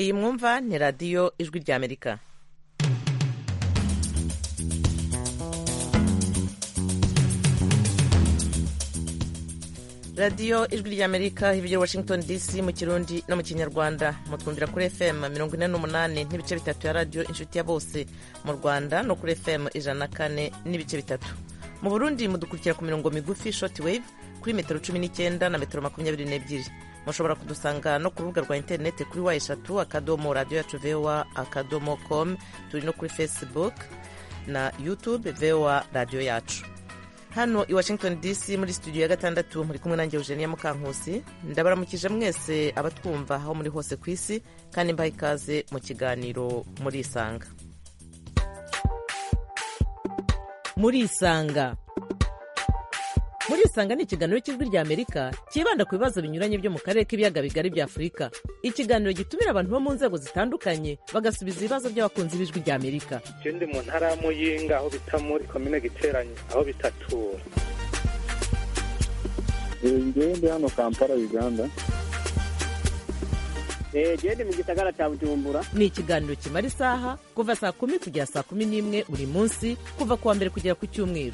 iyi mwumva ni radiyo ijwi ry'amerika radiyo ijwi ry'amerika ibyo washington dc mu kirundi no mu kinyarwanda mutwumvira kuri fm mirongo ine n'umunani n'ibice bitatu ya radiyo inshuti ya bose mu rwanda no kuri fm ijana na kane n'ibice bitatu mu burundi mudukurikira ku mirongo migufi shoti wave kuri metero cumi n'icyenda na metero makumyabiri n'ebyiri mushobora kudusanga no ku rubuga rwa interineti kuri wa eshatu akadomo radiyo yacu vewa akadomo komu turi no kuri facebook na youtube vewa radiyo yacu hano i washington dc muri studio ya gatandatu muri kumwe nanjye eugenia mukankusi ndabaramukije mwese abatwumva aho muri hose ku isi kandi mbaha ikaze mu kiganiro muri isanga muri isanga muri isanga ni ikiganiro cy'ijwi rya amerika cyibanda ku bibazo binyuranye byo mu karere k'ibiyaga bigari bya afurika ikiganiro gitumira abantu bo mu nzego zitandukanye bagasubiza ibibazo by'abakunzi b'ijwi rya amerika ikindi mu ntara ya muyinga aho bita muri komine giteranye aho bitatura ngende hano kampala uganda gende mu gisagara cya bujumbura ni ikiganiro kimara isaha kuva saa kumi kugera saa kumi n'imwe buri munsi kuva ku wa mbere kugera ku cyumweru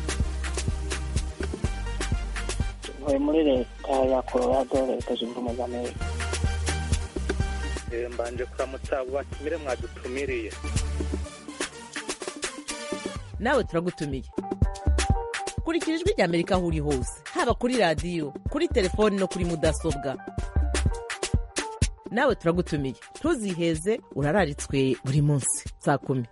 tuvuye muri leta ya colorado leta zunze ubumwe za amerika mbanje kuramutsa batumire mwadutumiriye nawe turagutumiye kurikira ijwi rya amerika aho uri hose haba kuri radiyo kuri telefoni no kuri mudasobwa nawe turagutumiye ntuziheze urararitswe buri munsi saa kumi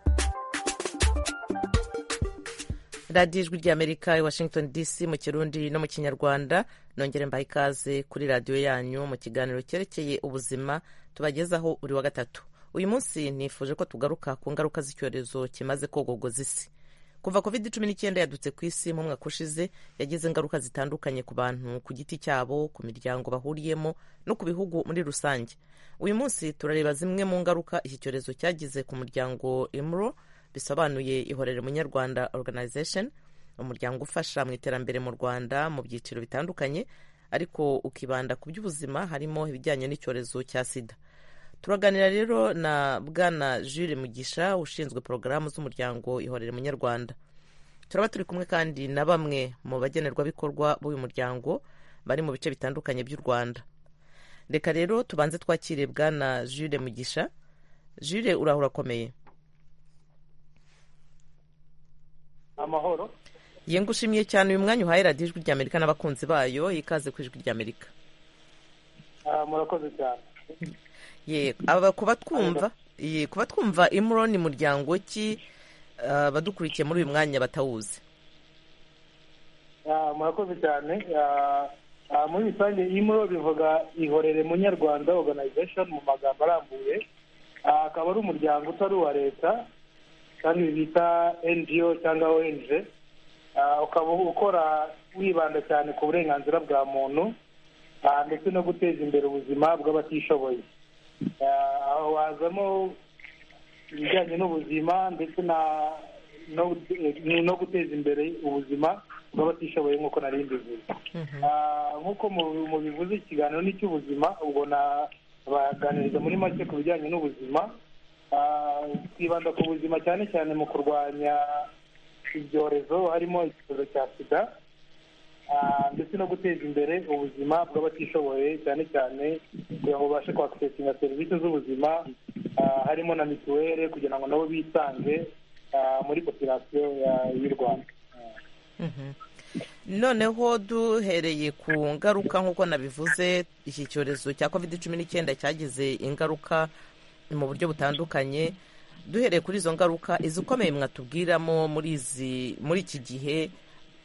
radiyo ijwi ry'amerika i washington dc mu kirundi no mu kinyarwanda nongere mbaha ikaze kuri radiyo yanyu mu kiganiro cyerekeye ubuzima tubagezaho buri wa gatatu uyu munsi nifuje ko tugaruka ku ngaruka z'icyorezo kimaze kogogoza isi kuva covid cumi n'icyenda yadutse ku isi mu mwaka ushize yagize ingaruka zitandukanye ku bantu ku giti cyabo ku miryango bahuriyemo no ku bihugu muri rusange uyu munsi turareba zimwe mu ngaruka iki cyorezo cyagize ku muryango imro bisobanuye ihorere munyarwanda organization umuryango ufasha mu iterambere mu rwanda mu byiciro bitandukanye ariko ukibanda ku by'ubuzima harimo ibijyanye n'icyorezo cya sida turaganira rero na bwana jules mugisha ushinzwe porogaramu z'umuryango ihorere munyarwanda turaba turi kumwe kandi na bamwe mu bagenerwabikorwa b'uyu muryango bari mu bice bitandukanye by'u rwanda reka rero tubanze twakire bwana jules mugisha jules uraho urakomeye amahoro ye ngushimiye cyane uyu mwanya uhaye radiyo ijwi rya amerika n'abakunzi bayo ikaze ku ijwi rya amerika murakoze cyane ye kuba twumva ye kuba twumva imuro ni muryango ki abadukurikiye muri uyu mwanya batawuzi murakoze cyane muri rusange imuro bivuga ihorere munyarwanda organization mu magambo arambuye akaba ari umuryango utari uwa leta kandi bita ngo cyangwa ong ukaba ukora wibanda cyane ku burenganzira bwa muntu ndetse no guteza imbere ubuzima bw'abatishoboye aho hazamo ibijyanye n'ubuzima ndetse no guteza imbere ubuzima bw'abatishoboye nk'uko nari mbivuze nk'uko mubivuze ikiganiro ni icy'ubuzima ubwo baganiriza muri make ku bijyanye n'ubuzima twibanda ku buzima cyane cyane mu kurwanya ibyorezo harimo icyorezo cya sida ndetse no guteza imbere ubuzima bw'abatishoboye cyane cyane kugira ngo babashe kwakisesinga serivisi z'ubuzima harimo na mituweli kugira ngo nabo bisange muri popirasiyo y'u rwanda noneho duhereye ku ngaruka nk'uko nabivuze iki cyorezo cya kovide cumi n'icyenda cyagize ingaruka mu buryo butandukanye duhereye kuri izo ngaruka izikomeye mwatubwiramo muri izi muri iki gihe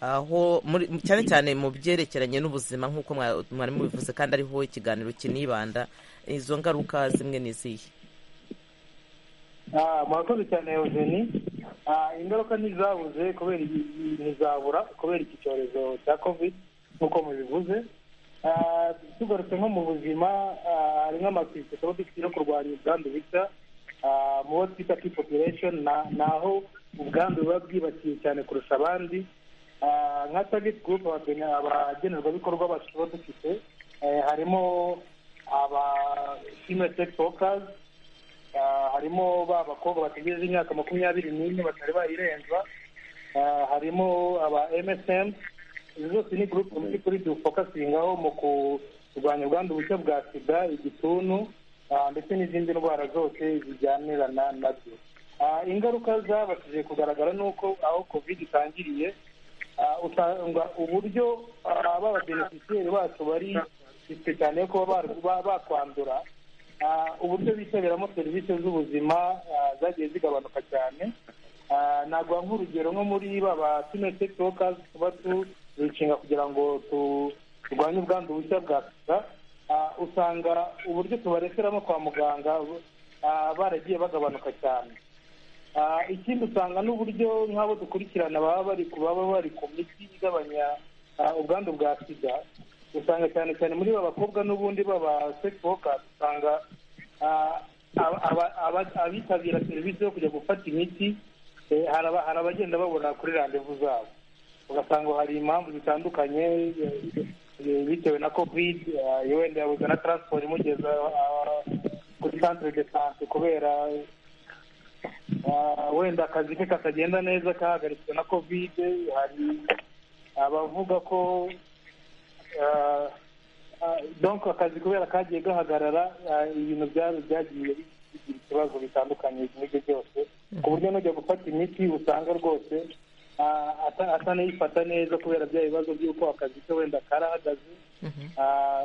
aho cyane cyane mu byerekeranye n'ubuzima nk'uko mwari mubivuze kandi ariho ikiganiro kinibanda izo ngaruka zimwe n'izihe murakoze cyane eugeni ingaruka ntizabuze kubera ntizabura kubera iki cyorezo cya covid nk'uko mubivuze tugarutse nko mu buzima hari nk'amatike tuba dufite yo kurwanya ubwandu bushya mu bo twita ki population ni aho ubwandu buba bwibakiye cyane kurusha abandi nka target group abagenerwabikorwa baba dufite harimo aba female sex workers Ah, harimo ba bakobwa bategereje imyaka makumyabiri n'ine batari bayirenza Ah, harimo aba msm izi zose ni gurupe muri kuri dufokasingaho mu kurwanya ubwandu bushya bwa sida igituntu ah, ndetse n'izindi ndwara zose zijyanirana nabyo Ah, ingaruka zabashije kugaragara ni uko aho covid itangiriye Ah, usanga uburyo ah, b'ababeneficiyeri bacu bari bifite cyane ko baba ba- bakwandura Ah, uburyo bitabiramo serivisi z'ubuzima ah, zagiye zigabanuka cyane Ah, naguha nk'urugero nko muri baba tuneseti wokazi tuba tuzinga kugira ngo tu- turwanye ubwandu bushya bwa sida Ah, usanga uburyo tubareseramo kwa muganga ah, baragiye bagabanuka cyane Ah, ikindi usanga n'uburyo nk'abo dukurikirana baba bari ku baba bari ku miti igabanya ah, ubwandu bwa sida usanga cyane cyane muri ba bakobwa n'ubundi baba sekiboka usanga ah, aba- aba- aba- abitabira serivisi yo kujya gufata imiti eh, hari aba- hari abagenda babona kuri randevu zabo ugasanga hari impamvu zitandukanye eh, eh, bitewe na covid ah, wenda yabuze na taransiporo imugeza ah, kuri santere de sante kubera Ah, wenda akazi ke katagenda neza kahagaritswe na kovide hari abavuga ko ah, ah, donc akazi kubera kagiye gahagarara ah, ibintu bya- byagiye bigira ibibazo bitandukanye ibyo ngibyo byose ku buryo nujya gufata imiti usanga rwose ah, ata- atanayifata neza kubera bya bibazo by'uko akazi ke wenda karahagaze Ah,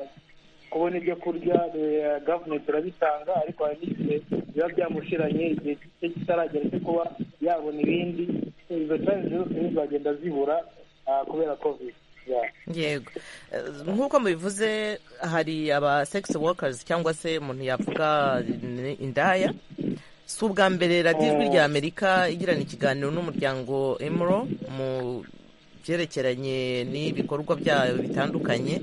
kubona ibyo kurya eh, gavumenti irabitanga ariko hari n'igihe biba byamushiranye igihe cye kitaragera cyo kuba yabona ibindi izo challenges zose zizagenda zibura ah, kubera covid Yeah. yego Eh, nk'uko mubivuze hari aba sex workers cyangwa se umuntu yavuga ni- indaya si ubwa mbere radiyo ijwi rya amerika igirana ikiganiro n'umuryango emuro mu byerekeranye n'ibikorwa byayo bitandukanye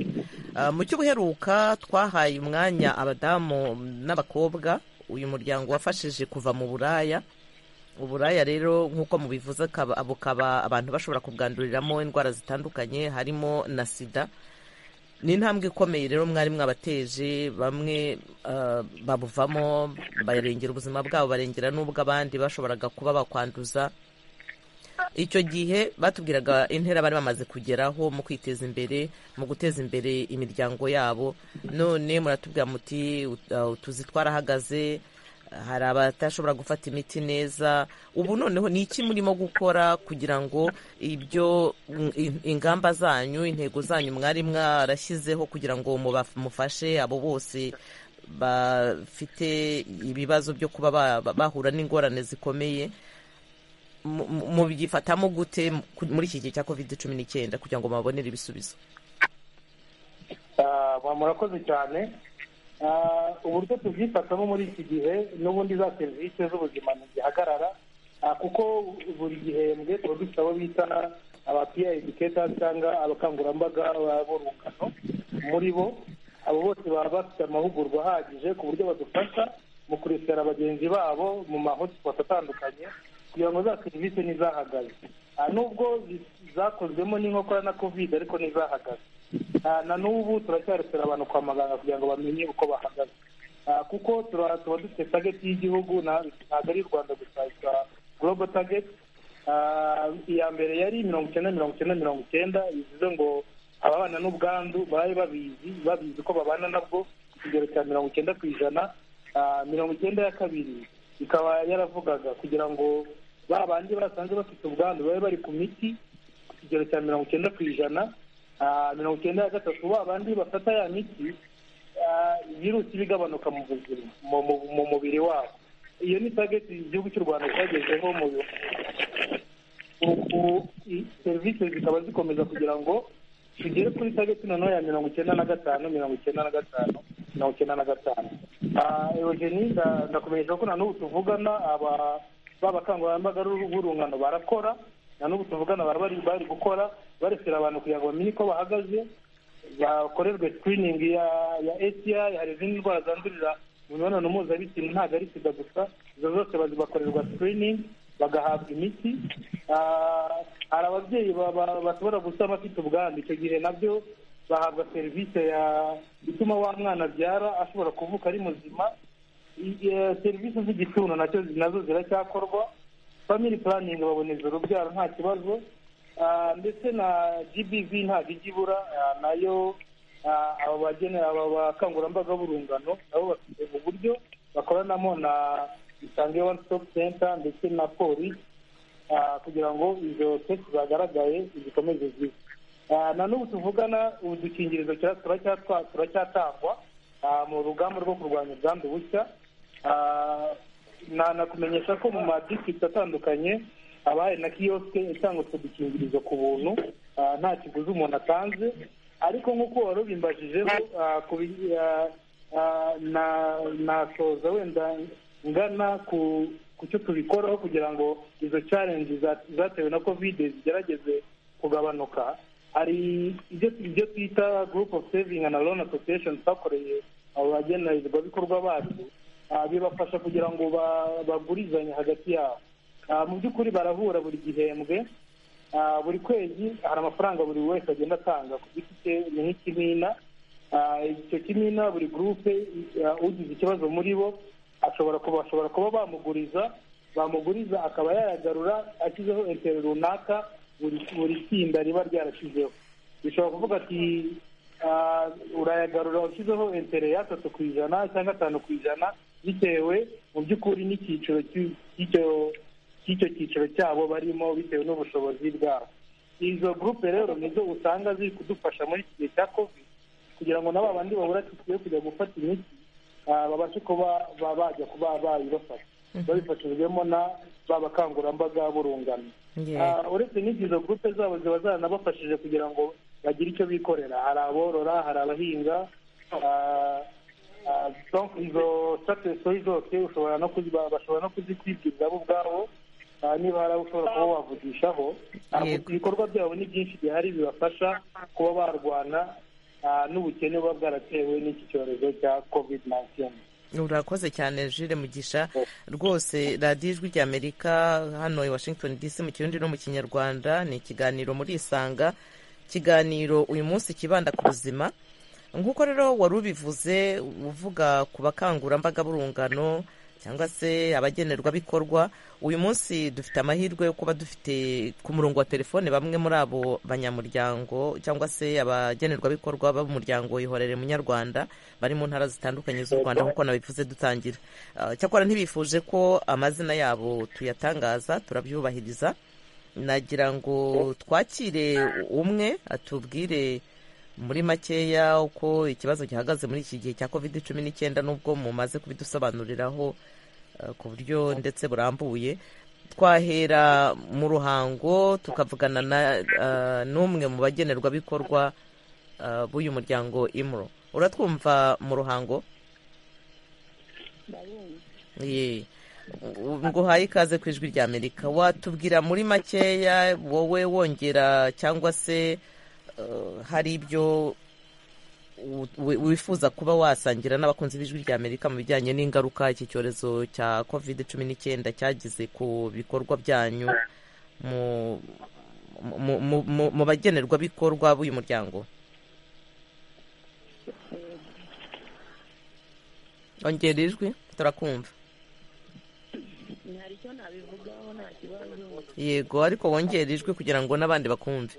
Ah, mu cy'ubuheruka twahaye umwanya abadamu n'abakobwa uyu muryango wafashije kuva mu buraya uburaya rero nk'uko mubivuze akaba- abo kaba abantu bashobora kubwanduriramo indwara zitandukanye harimo na sida ni intambwe ikomeye rero mwari mwabateje bamwe ah, babuvamo barengera ubuzima bwabo barengera n'ubwo abandi bashoboraga kuba bakwanduza icyo gihe batubwiraga intera bari bamaze kugeraho mu kwiteza imbere mu guteza imbere imiryango yabo none muratubwira muti "Ut- ah, utuzi twarahagaze hari abatashobora gufata imiti neza ubu noneho ni iki murimo gukora kugira ngo ibyo mm, in- ingamba zanyu intego zanyu mwari mwarashyizeho kugira ngo muba- mufashe abo bose bafite ibibazo byo kuba ba- ba- bahura n'ingorane zikomeye mu- mu- mubyifatamo gute ku- muri iki gihe cya covid cumi n'icyenda kugira ngo mubabonere ibisubizo Ah, ba- murakoze cyane Ah, uburyo tubyifatamo muri iki gihe n'ubundi za serivisi z'ubuzima ntizihagarara Ah, kuko buri gihembwe tuba dufite abo bita aba peer educators cyangga abakangurambaga b'urungano muri bo abo bose baba bafite amahugurwa ahagije ku buryo badufasha mu kurekera bagenzi babo mu mahotspot atandukanye kugira ngo za serivisi ntizahagaze Ah, nubwo zi- zakozwemo n'inkokora na covid ariko ntizahagaze Ah, na n'ubu turacyarekera abantu kwa muganga kugira ngo bamenye uko bahagaze Ah, kuko tura- tuba dufite target y'igihugu na- ntabwo ari u rwanda gusa yitwa global target Ah, iya mbere yari mirongo icyenda mirongo icyenda mirongo icyenda bivuze ngo ababana n'ubwandu babe babizi babizi ko babana nabwo ku kigero cya mirongo icyenda ku ijana Ah, mirongo icyenda ya kabiri ikaba yaravugaga kugira ngo ba bandi basanze bafite ubwandu babe bari ku miti ku kigero cya mirongo icyenda ku ijana ah, mirongo icyenda ya gatatu ba bandi bafata ya miti ah, virusi iba igabanuka mu buzima mu- mu- mu mubiri wabo iyo ni tageti igihugu cy'u rwanda cyagezeho mu bi- ubu i- serivisi zikaba zikomeza kugira ngo tugere kuri tageti noneho ya mirongo icyenda na gatanu mirongo icyenda na gatanu mirongo icyenda na gatanu Ah, eugenie nda- ndakumenyesha ko na n'ubu tuvugana aba ba bakangurambaga b'urungano barakora na n'ubu tuvugana bara bari bari gukora barekera abantu kugira ngo bamenye uko bahagaze bakorerwe sikiriningi ya ya eti hari izindi ndwara zandurira mu mibonano mpuzabitsina ntabwo ari sida gusa izo zose bazi- bakorerwa sikiriningi bagahabwa imiti Ah, hari ababyeyi ba- ba- bashobora gusaba abafite ubwandu icyo gihe nabyo bahabwa serivisi ya ituma wa mwana abyara ashobora kuvuka ari muzima i- eh, serivisi z'igituntu nacyo nazo ziracyakorwa family planning baboneza urubyaro nta kibazo Ah, ndetse na gbv ntabwo ijya ibura ah, nayo ah, abo bagene- aba bakangurambaga b'urungano nabo bafite uburyo bakoranamo na isange one stop center ndetse na polisi ah, kugira ngo izo kesi zagaragaye zikomeze zibe Ah, na n'ubu tuvugana ubu dukingirizo kira- turacyatwa- turacyatangwa ah, mu rugamba rwo kurwanya ubwandu bushya Ah, na- nakumenyesha ko mu madistrict atandukanye haba hari na kiyosike itanga utwo dukingirizo ku buntu ah, nta kiguzi umuntu atanze ariko nk'uko wari ubimbajije nasoza wenda ngana ku ku cyo tubikoraho kugira ngo izo challenge za- zatewe na kovide zigerageze kugabanuka hari ibyo ibyo twita group of saving and loan association twakoreye abo bagenerwabikorwa bacu Ah, bibafasha kugira ngo ba- bagurizanye hagati yabo Ah, mu by'ukuri barahura buri gihembwe Ah, buri kwezi hari amafaranga buri wese agenda atanga ku giti cye ni nk'ikimina Ah, icyo kimina buri gurupe ah, ugize ikibazo muri bo ashobora kuba bashobora kuba bamuguriza bamuguriza akaba yayagarura ashyizeho entero runaka buri buri tsinda riba ryarashyizeho bishobora kuvuga ati ah, urayagarura ushyizeho entere y'atatu ku ijana cyangwa atanu ku ijana bitewe mu by'ukuri n'icyiciro cy'u- cy'icyo cy'icyo cyiciro cyabo barimo bitewe n'ubushobozi bwabo izo gurupe rero nizo usanga ziri kudufasha muri iki gihe cya covid kugira ngo na ba bandi babura tike yo kujya gufata imiti ah, babashe kuba ba- bajya kuba bayibafasha babifashijwemo na ba bakangurambaga b'urungano Yeah. Ah, uretse n'izo gurupe zabo ziba zaranabafashije kugira ngo bagire icyo bikorera hari aborora hari abahinga ah, ah, donc izo sitatisoyi zose ushobora no kuzi- bashobora no kuzikwibwiriza bo ubwabo ah, niba hari abo ushobora kuba wavugishaho Ah, Yego. ibikorwa byabo ni byinshi bihari bibafasha kuba barwana ah, n'ubukene buba bwaratewe n'iki cyorezo cya covid 19 urakoze cyane jire mugisha rwose radiyo ijwi ry'amerika hano i washington dc mu kirundi no mu kinyarwanda ni ikiganiro muri isanga ikiganiro uyu munsi kibanda ku buzima nk'uko rero wari ubivuze uvuga ku bakangurambaga b'urungano cyangwa se abagenerwabikorwa uyu munsi dufite amahirwe yo kuba dufite ku murongo wa telefone bamwe muri abo banyamuryango cyangwa se abagenerwabikorwa b'umuryango ihorere munyarwanda bari mu ntara zitandukanye z'u rwanda nk'uko nabivuze dutangira Ah, cyakora ntibifuje ko amazina yabo tuyatangaza turabyubahiriza nagira ngo twakire umwe atubwire muri makeya uko ikibazo gihagaze muri iki gihe cya covid cumi n'icyenda n'ubwo mumaze kubidusobanuriraho eh, ku buryo ndetse burambuye twahera mu ruhango tukavugana na eh, n'umwe mu bagenerwabikorwa eh, b'uyu muryango imuro uratwumva mu ruhango Ye. U- nguhaye ikaze ku ijwi rya amerika watubwira muri makeya wowe wongera cyangwa se eh, hari ibyo u- wi- wifuza kuba wasangira n'abakunzi b'ijwi rya amerika mu bijyanye n'ingaruka iki cyorezo cya covid cumi n'icyenda cyagize ku bikorwa byanyu mu mu, mu, mu, mu bagenerwabikorwa b'uyu muryango ongera ijwi turakumva hari icyo nabivugaho nta kibazo yego ariko wongera ijwi kugira ngo n'abandi bakumve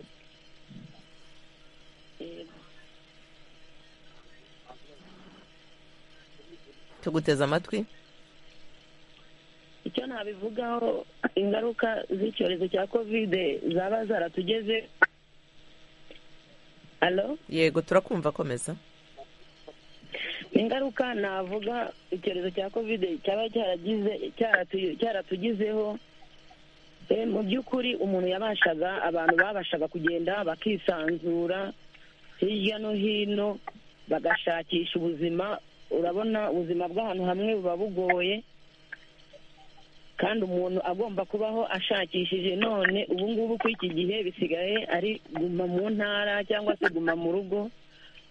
tuguteze amatwi icyo nabivugaho ingaruka z'icyorezo cya kovide zaba zaratugeze alo yego turakumva komeza ingaruka navuga icyorezo cya kovide cyaba cyaragize cyaratu- cyaratugizeho Eh, mu by'ukuri umuntu yabashaga abantu babashaga kugenda bakisanzura hirya no hino bagashakisha ubuzima urabona ubuzima bw'ahantu hamwe buba bugoye kandi umuntu agomba kubaho ashakishije none ubu ngubu ku iki gihe bisigaye ari guma mu ntara cyangwa se guma mu rugo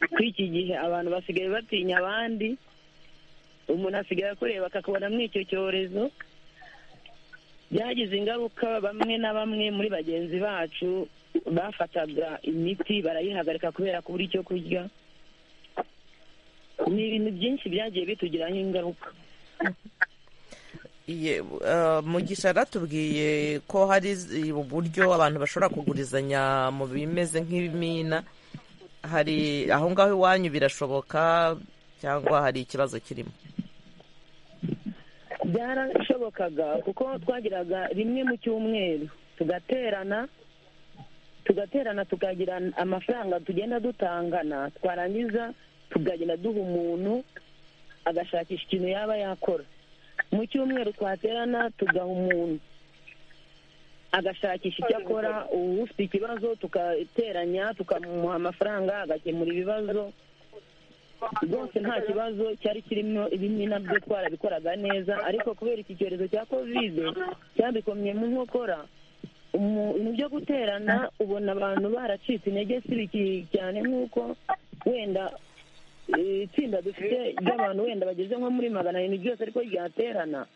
ku iki gihe abantu basigaye batinya abandi umuntu asigaye akureba akakubona muri icyo cyorezo byagize ingaruka bamwe na bamwe muri bagenzi bacu bafataga imiti barayihagarika kubera kubura icyo kurya ni ibintu byinshi byagiye bitugiraho ingaruka mugisha aratubwiye ko hari z- uburyo abantu bashobora kugurizanya mu bimeze nk'ibimina hari aho ngaho iwanyu birashoboka cyangwa hari ikibazo kirimo byarashobokaga kuko twagiraga rimwe mu cyumweru tugaterana tugaterana tukagira amafaranga tugenda dutangana twarangiza tukagenda duha umuntu agashakisha ikintu yaba yakora mu cyumweru twaterana tugaha umuntu agashakisha icyo akora ubu ufite ikibazo tugateranya tukamuha amafaranga agakemura ibibazo rwose nta kibazo cyari kirimo ibimina byo twarabikoraga neza ariko kubera iki cyorezo cya kovide cyabikomye mu nkokora umu- ibintu byo guterana ubona abantu baracitse intege si biki cyane nk'uko wenda eh, itsinda dufite ry'abantu wenda bageze nko muri magana arindwi ryose ariko ryaterana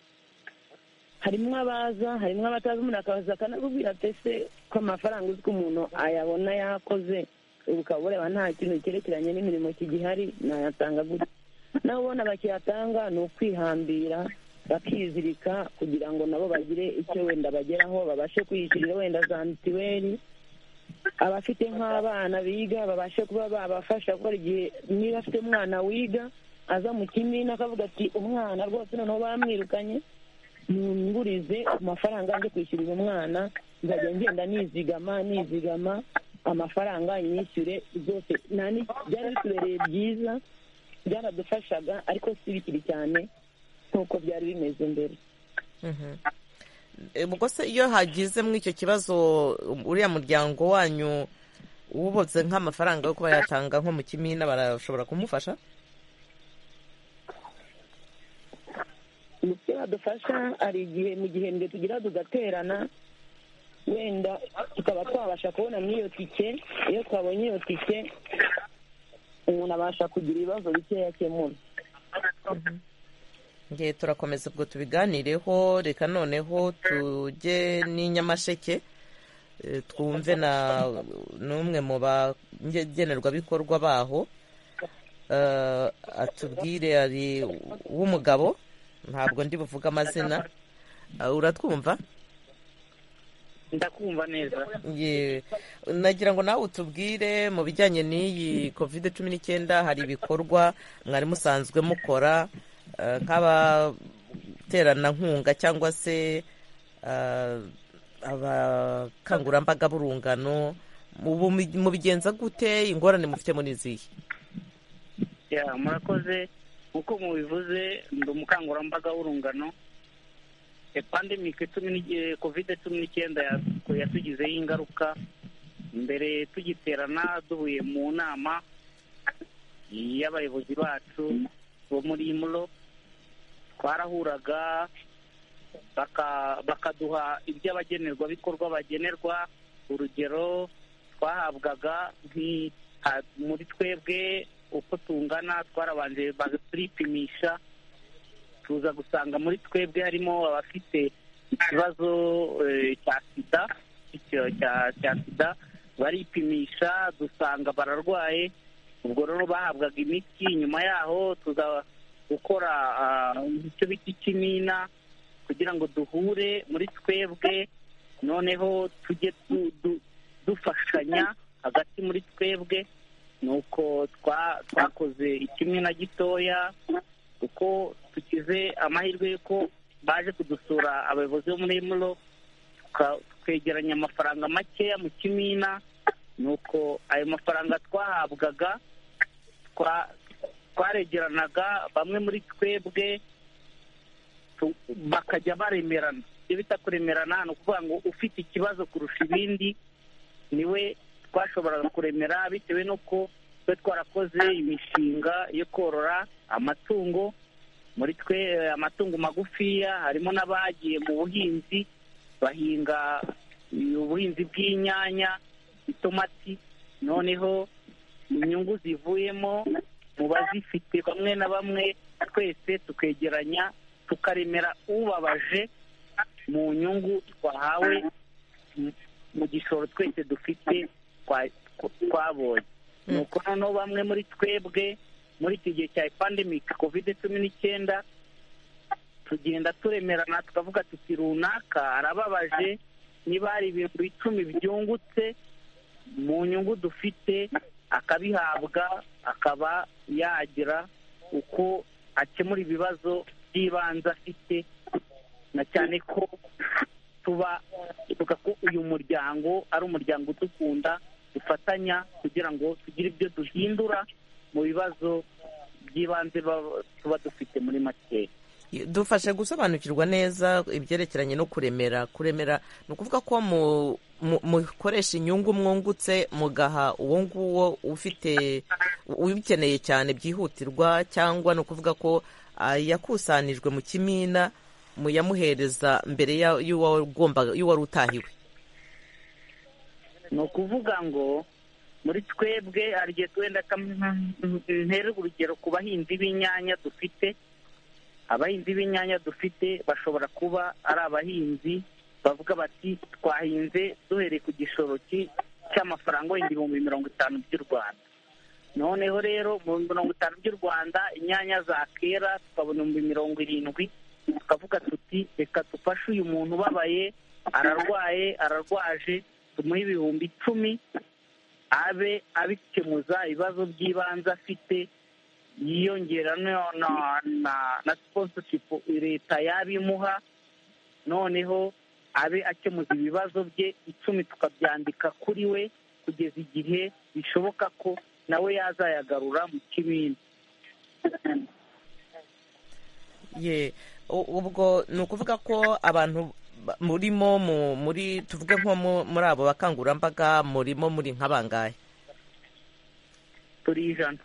harimo abaza harimo abatazi umuntu akaza akanakubwira ati ese ko amafaranga uzi ko umuntu ayabona yakoze ubu ukaba ureba nta kintu cyerekeranye n'imirimo kigihari nayatanga gutya nawe ubona bakiyatanga ni ukwihambira bakizirika kugira ngo nabo bagire icyo wenda bageraho babashe kwiyishyurira wenda za mituweli abafite nk'abana biga babashe kuba babafasha gukora igihe niba afite umwana wiga aza mu kimina akavuga ati umwana rwose noneho bamwirukanye nungurize amafaranga njye kwishyurira umwana nzajya ngenda nizigama nizigama amafaranga nyishyure zose nta ni- byari bitubereye byiza byaradufashaga ariko si bikiri cyane nk'uko byari bimeze mbere Eh, ubwo se iyo hagize muri icyo kibazo um, uriya muryango wanyu uwubatse nk'amafaranga yo kuba yatanga nko mu kimina barashobora kumufasha umutwe badufasha hari igihe mu gihembwe tugira tugaterana wenda tukaba twabasha kubona n'iyo tike iyo twabonye iyo tike umuntu abasha kugira ibibazo bikeya akemura ngiye turakomeza ubwo tubiganireho reka noneho tujye n'i nyamasheke eh, twumve na n'umwe mu bagenerwabikorwa baho Eh, atubwire ari w'umugabo ntabwo ndi buvuge amazina Eh, uratwumva ndakumva neza Ye- nagira ngo nawe utubwire mu bijyanye n'iyi covid cumi n'icyenda hari ibikorwa mwari musanzwe mukora eh, nk'abateranankunga cyangwa se eh, abakangurambaga b'urungano Ubu mu- mubigenza gute ingorane mufite muri izihe ya murakoze nk'uko mubivuze ndi umukangurambaga w'urungano epandemike cumi n'igihe kovide cumi n'icyenda ya- yatugizeho ingaruka mbere tugiterana duhuye mu nama y'abayobozi bacu bo muri imuro twarahuraga baka- bakaduha iby'abagenerwabikorwa bagenerwa urugero twahabwaga nk'i- ha- muri twebwe uko tungana twarabanje baturipimisha tuza gusanga muri twebwe harimo abafite ikibazo eh, cya sida icyo- cya- cya sida baripimisha dusanga bararwaye ubwo rero bahabwaga imiti nyuma yaho tuza gukora ah, icyo bita ikimina kugira ngo duhure muri twebwe noneho tujye tu- du- dufashanya hagati muri twebwe nuko twa- twakoze ikimina gitoya kuko tukize amahirwe y'uko baje kudusura abayobozi bo muri muro twegeranya amafaranga makeya mu kimina nuko ayo mafaranga twahabwaga twa- twaregeranaga bamwe muri twebwe tu- bakajya baremerana ibyo bita kuremerana ni ukuvuga ngo ufite ikibazo kurusha ibindi niwe twashoboraga kuremera bitewe n'uko twe twarakoze imishinga yo korora amatungo muri twe eh, amatungo magufiya harimo n'abagiye mu buhinzi bahinga eh, ubuhinzi bw'inyanya itomati noneho inyungu zivuyemo mu bazifite bamwe na bamwe twese tukegeranya tukaremera ubabaje mu nyungu twahawe mu- mu gishoro twese dufite twa- twabonye nuko noneho bamwe muri twebwe muri iki gihe cya pandemic covid cumi n'icyenda tugenda turemerana tukavuga tuti runaka arababaje niba hari ibintu icumi byungutse mu nyungu dufite akabihabwa akaba yagira uko akemura ibibazo by'ibanze afite na cyane ko tuba tuvuga ko uyu muryango ari umuryango udukunda dufatanya kugira ngo tugire ibyo duhindura mu bibazo by'ibanze baba- tuba dufite muri makeya dufashe gusobanukirwa neza ibyerekeranye no kuremera kuremera ni ukuvuga ko mu- mu- mukoresha inyungu mwungutse mugaha uwo nguwo ufite ubikeneye cyane byihutirwa cyangwa ni ukuvuga ko ah, yakusanijwe mu kimina muyamuhereza mbere ya- y'uwagombaga- y'uwari utahiwe ni ukuvuga ngo muri twebwe hari igihe twenda ntere urugero ku bahinzi b'inyanya dufite abahinzi b'inyanya dufite bashobora kuba ari abahinzi bavuga bati twahinze duhereye ku gishoro ki- cy'amafaranga wenda ibihumbi mirongo itanu by'u rwanda noneho rero mu bihumbi mirongo itanu by'u rwanda inyanya zakera tukabona ibihumbi mirongo irindwi tukavuga tuti reka dufashe uyu muntu ubabaye ararwaye ararwaje tumuhe ibihumbi icumi abe abikemuza ibibazo by'ibanze afite yiyongera no- na- na- na sponsorship leta yabimuha noneho abe akemuza ibibazo bye icumi tukabyandika kuri we kugeza igihe bishoboka ko nawe yazayagarura mu kibindi ye u- ubwo ni ukuvuga ko abantu ba- murimo mu- muri tuvuge nko mu- muri abo bakangurambaga murimo muri nk'abangahe turi ijana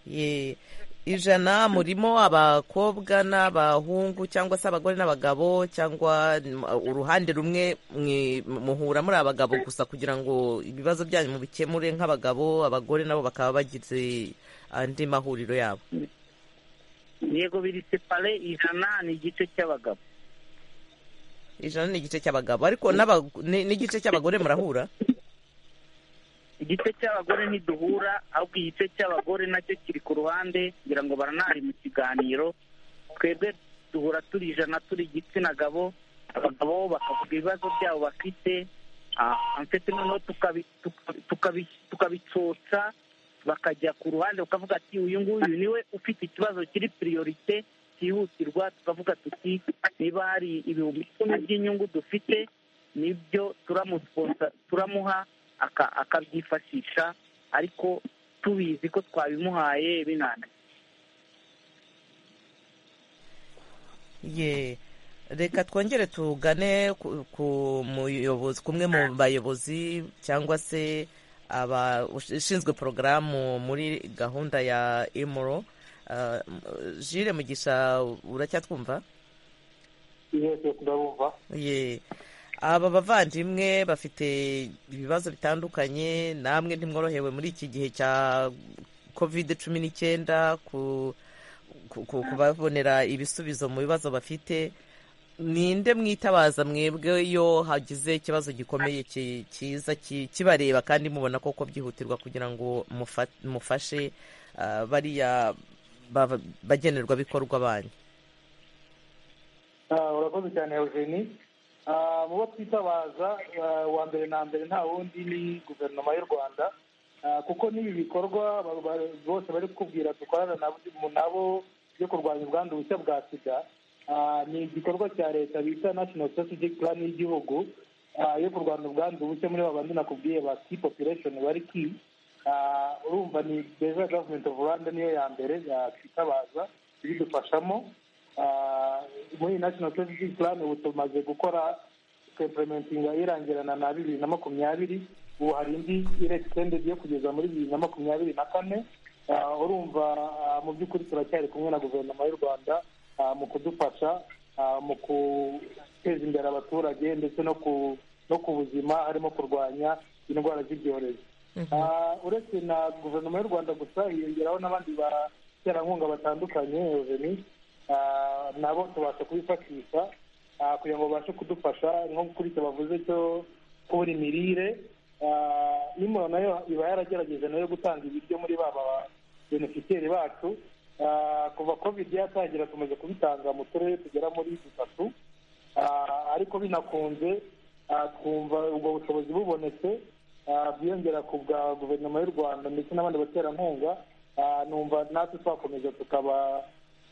Ye, ijana murimo abakobwa n'abahungu cyangwa se abagore n'abagabo cyangwa mm, uruhande rumwe mwe- muhura muri abagabo gusa kugira ngo ibibazo byanyu mubikemure nk'abagabo abagore nabo bakaba bagize andi mahuriro yabo yego biri separe ijana ni igice cy'abagabo ijana ni igice cy'abagabo ariko n'aba- ni- n'igice cy'abagore murahura igice cy'abagore ntiduhura ahubwo igice cy'abagore nacyo kiri ku ruhande ngira ngo baranari mu kiganiro twebwe duhura turi ijana turi igitsina gabo abagabo bakavuga ibibazo byabo bafite ah, ndetse noneho tukabi- tukabi- tukabi- tukabitsotsa bakajya ku ruhande bakavuga ati uyu nguyu niwe ufite ikibazo kiri piriyorite cyihutirwa tukavuga tuti niba hari ibihumbi icumi by'inyungu dufite nibyo turamusponsa- turamuha aka- akabyifashisha ariko tubizi ko twabimuhaye binaniye ye reka twongere tugane ku- ku muyobozi kumwe mu bayobozi cyangwa se abashinzwe porogaramu muri gahunda ya emuro jire mugisha uracyatwumva yego turabumva ye aba bavandimwe bafite ibibazo bitandukanye namwe ntimworohewe muri iki gihe cya covid cumi n'icyenda ku ku- ku- kubabonera ibisubizo mu bibazo bafite ninde mwitabaza mwebwe iyo hagize ikibazo gikomeye ki- cyiza ki- kibareba kandi mubona koko byihutirwa kugira ngo mufa- mufashe ah, bariya bava- bagenerwabikorwa banyu Ah, urakoze cyane eugeni Ah, mu bo twitabaza ah, wa mbere na mbere nta wundi ni guverinoma y'u rwanda Ah, kuko n'ibi bikorwa ba- ba- bose bari kukubwira dukorana nabo- mu nabo byo kurwanya ubwandu bushya bwa sida Ah, ni igikorwa cya leta bita national strategic plan y'igihugu Ah, yo kurwanya ubwandu bushya muri babandi nakubwiye ba key population bari key Ah, urumva ni beza gavumenti ofu rwanda niyo ya mbere yakwitabaza ibidufashamo Ah, muri national strategic plan ubu tumaze gukora implementinga irangirana na bibiri na makumyabiri ubu hari indi irekitended yo kugeza muri bibiri na makumyabiri na kane Ah, urumva ah, mu by'ukuri turacyari kumwe na guverinoma y'u rwanda ah, mu kudufasha ah, mu guteza imbere abaturage ndetse no ku no ku buzima harimo kurwanya indwara z'ibyorezo Ah, uretse na guverinoma y'u rwanda gusa hiyongeraho n'abandi baterankunga batandukanye Eugenie. Ah, nabo tubasha kubifashisha ah, kugira ngo babashe kudufasha nko kuri icyo bavuze cyo kubura imirire Ah, n'imoro nayo iba yaragerageje nayo gutanga ibiryo muri baba benefiteri bacu Ah, kuva covid yatangira tumaze kubitanga mu turere tugera muri dutatu Ah, ariko binakunze ah, twumva ubwo bushobozi bubonetse ah, bwiyongera ku bwa guverinoma y'u rwanda ndetse n'abandi baterankunga Ah, numva natwe twakomeza tukaba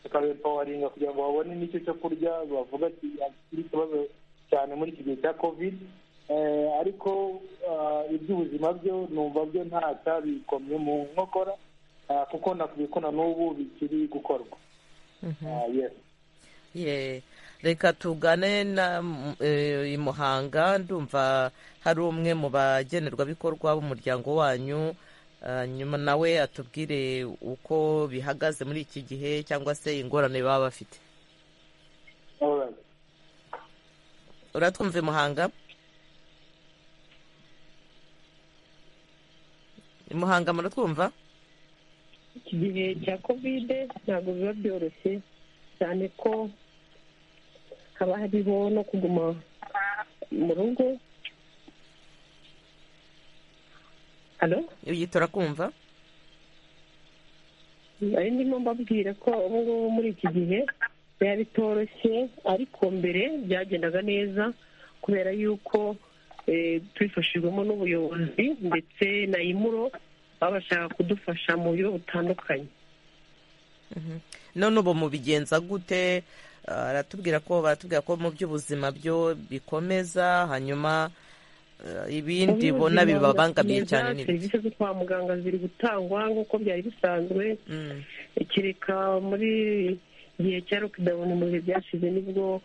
tukabempawaringa kugira ngo babone n'icyo cyo kurya bavuga kiri ikibazo cyane muri iki gihe cya covid Eh, ariko ah, iby'ubuzima byo numva byo nta cyabikomye mu nkokora Ah, kuko nakubwiye ko na n'ubu bikiri gukorwa Ah, yes Ye, reka tugane na mm, eh, i muhanga ndumva hari umwe mu bagenerwabikorwa b'umuryango wanyu Ah, nyuma nawe atubwire uko bihagaze muri iki gihe cyangwa se ingorane baba bafite Alright. uratwumva i muhanga I muhanga muratwumva iki gihe cya kovide ntabwo biba byoroshye cyane ko haba hariho no kuguma mu rugo hano uyitora kumva nari ndimo mbabwira ko ubu ngubu muri iki gihe biba bitoroshye ariko mbere byagendaga neza kubera yuko eh, tubifashijwemo n'ubuyobozi ndetse na imuro baba bashaka kudufasha mu buryo butandukanye none ubu mubigenza gute Ah, aratubwira ko baratubwira ko mu by'ubuzima byo bikomeza hanyuma ah, ibindi Ubu bona ubuzima bibabangamiye burakomeza, cyane ni serivisi zo kwa muganga ziri gutangwa nk'uko byari bisanzwe Mm, kereka muri igihe cya lockdown mu bihe byashize nibwo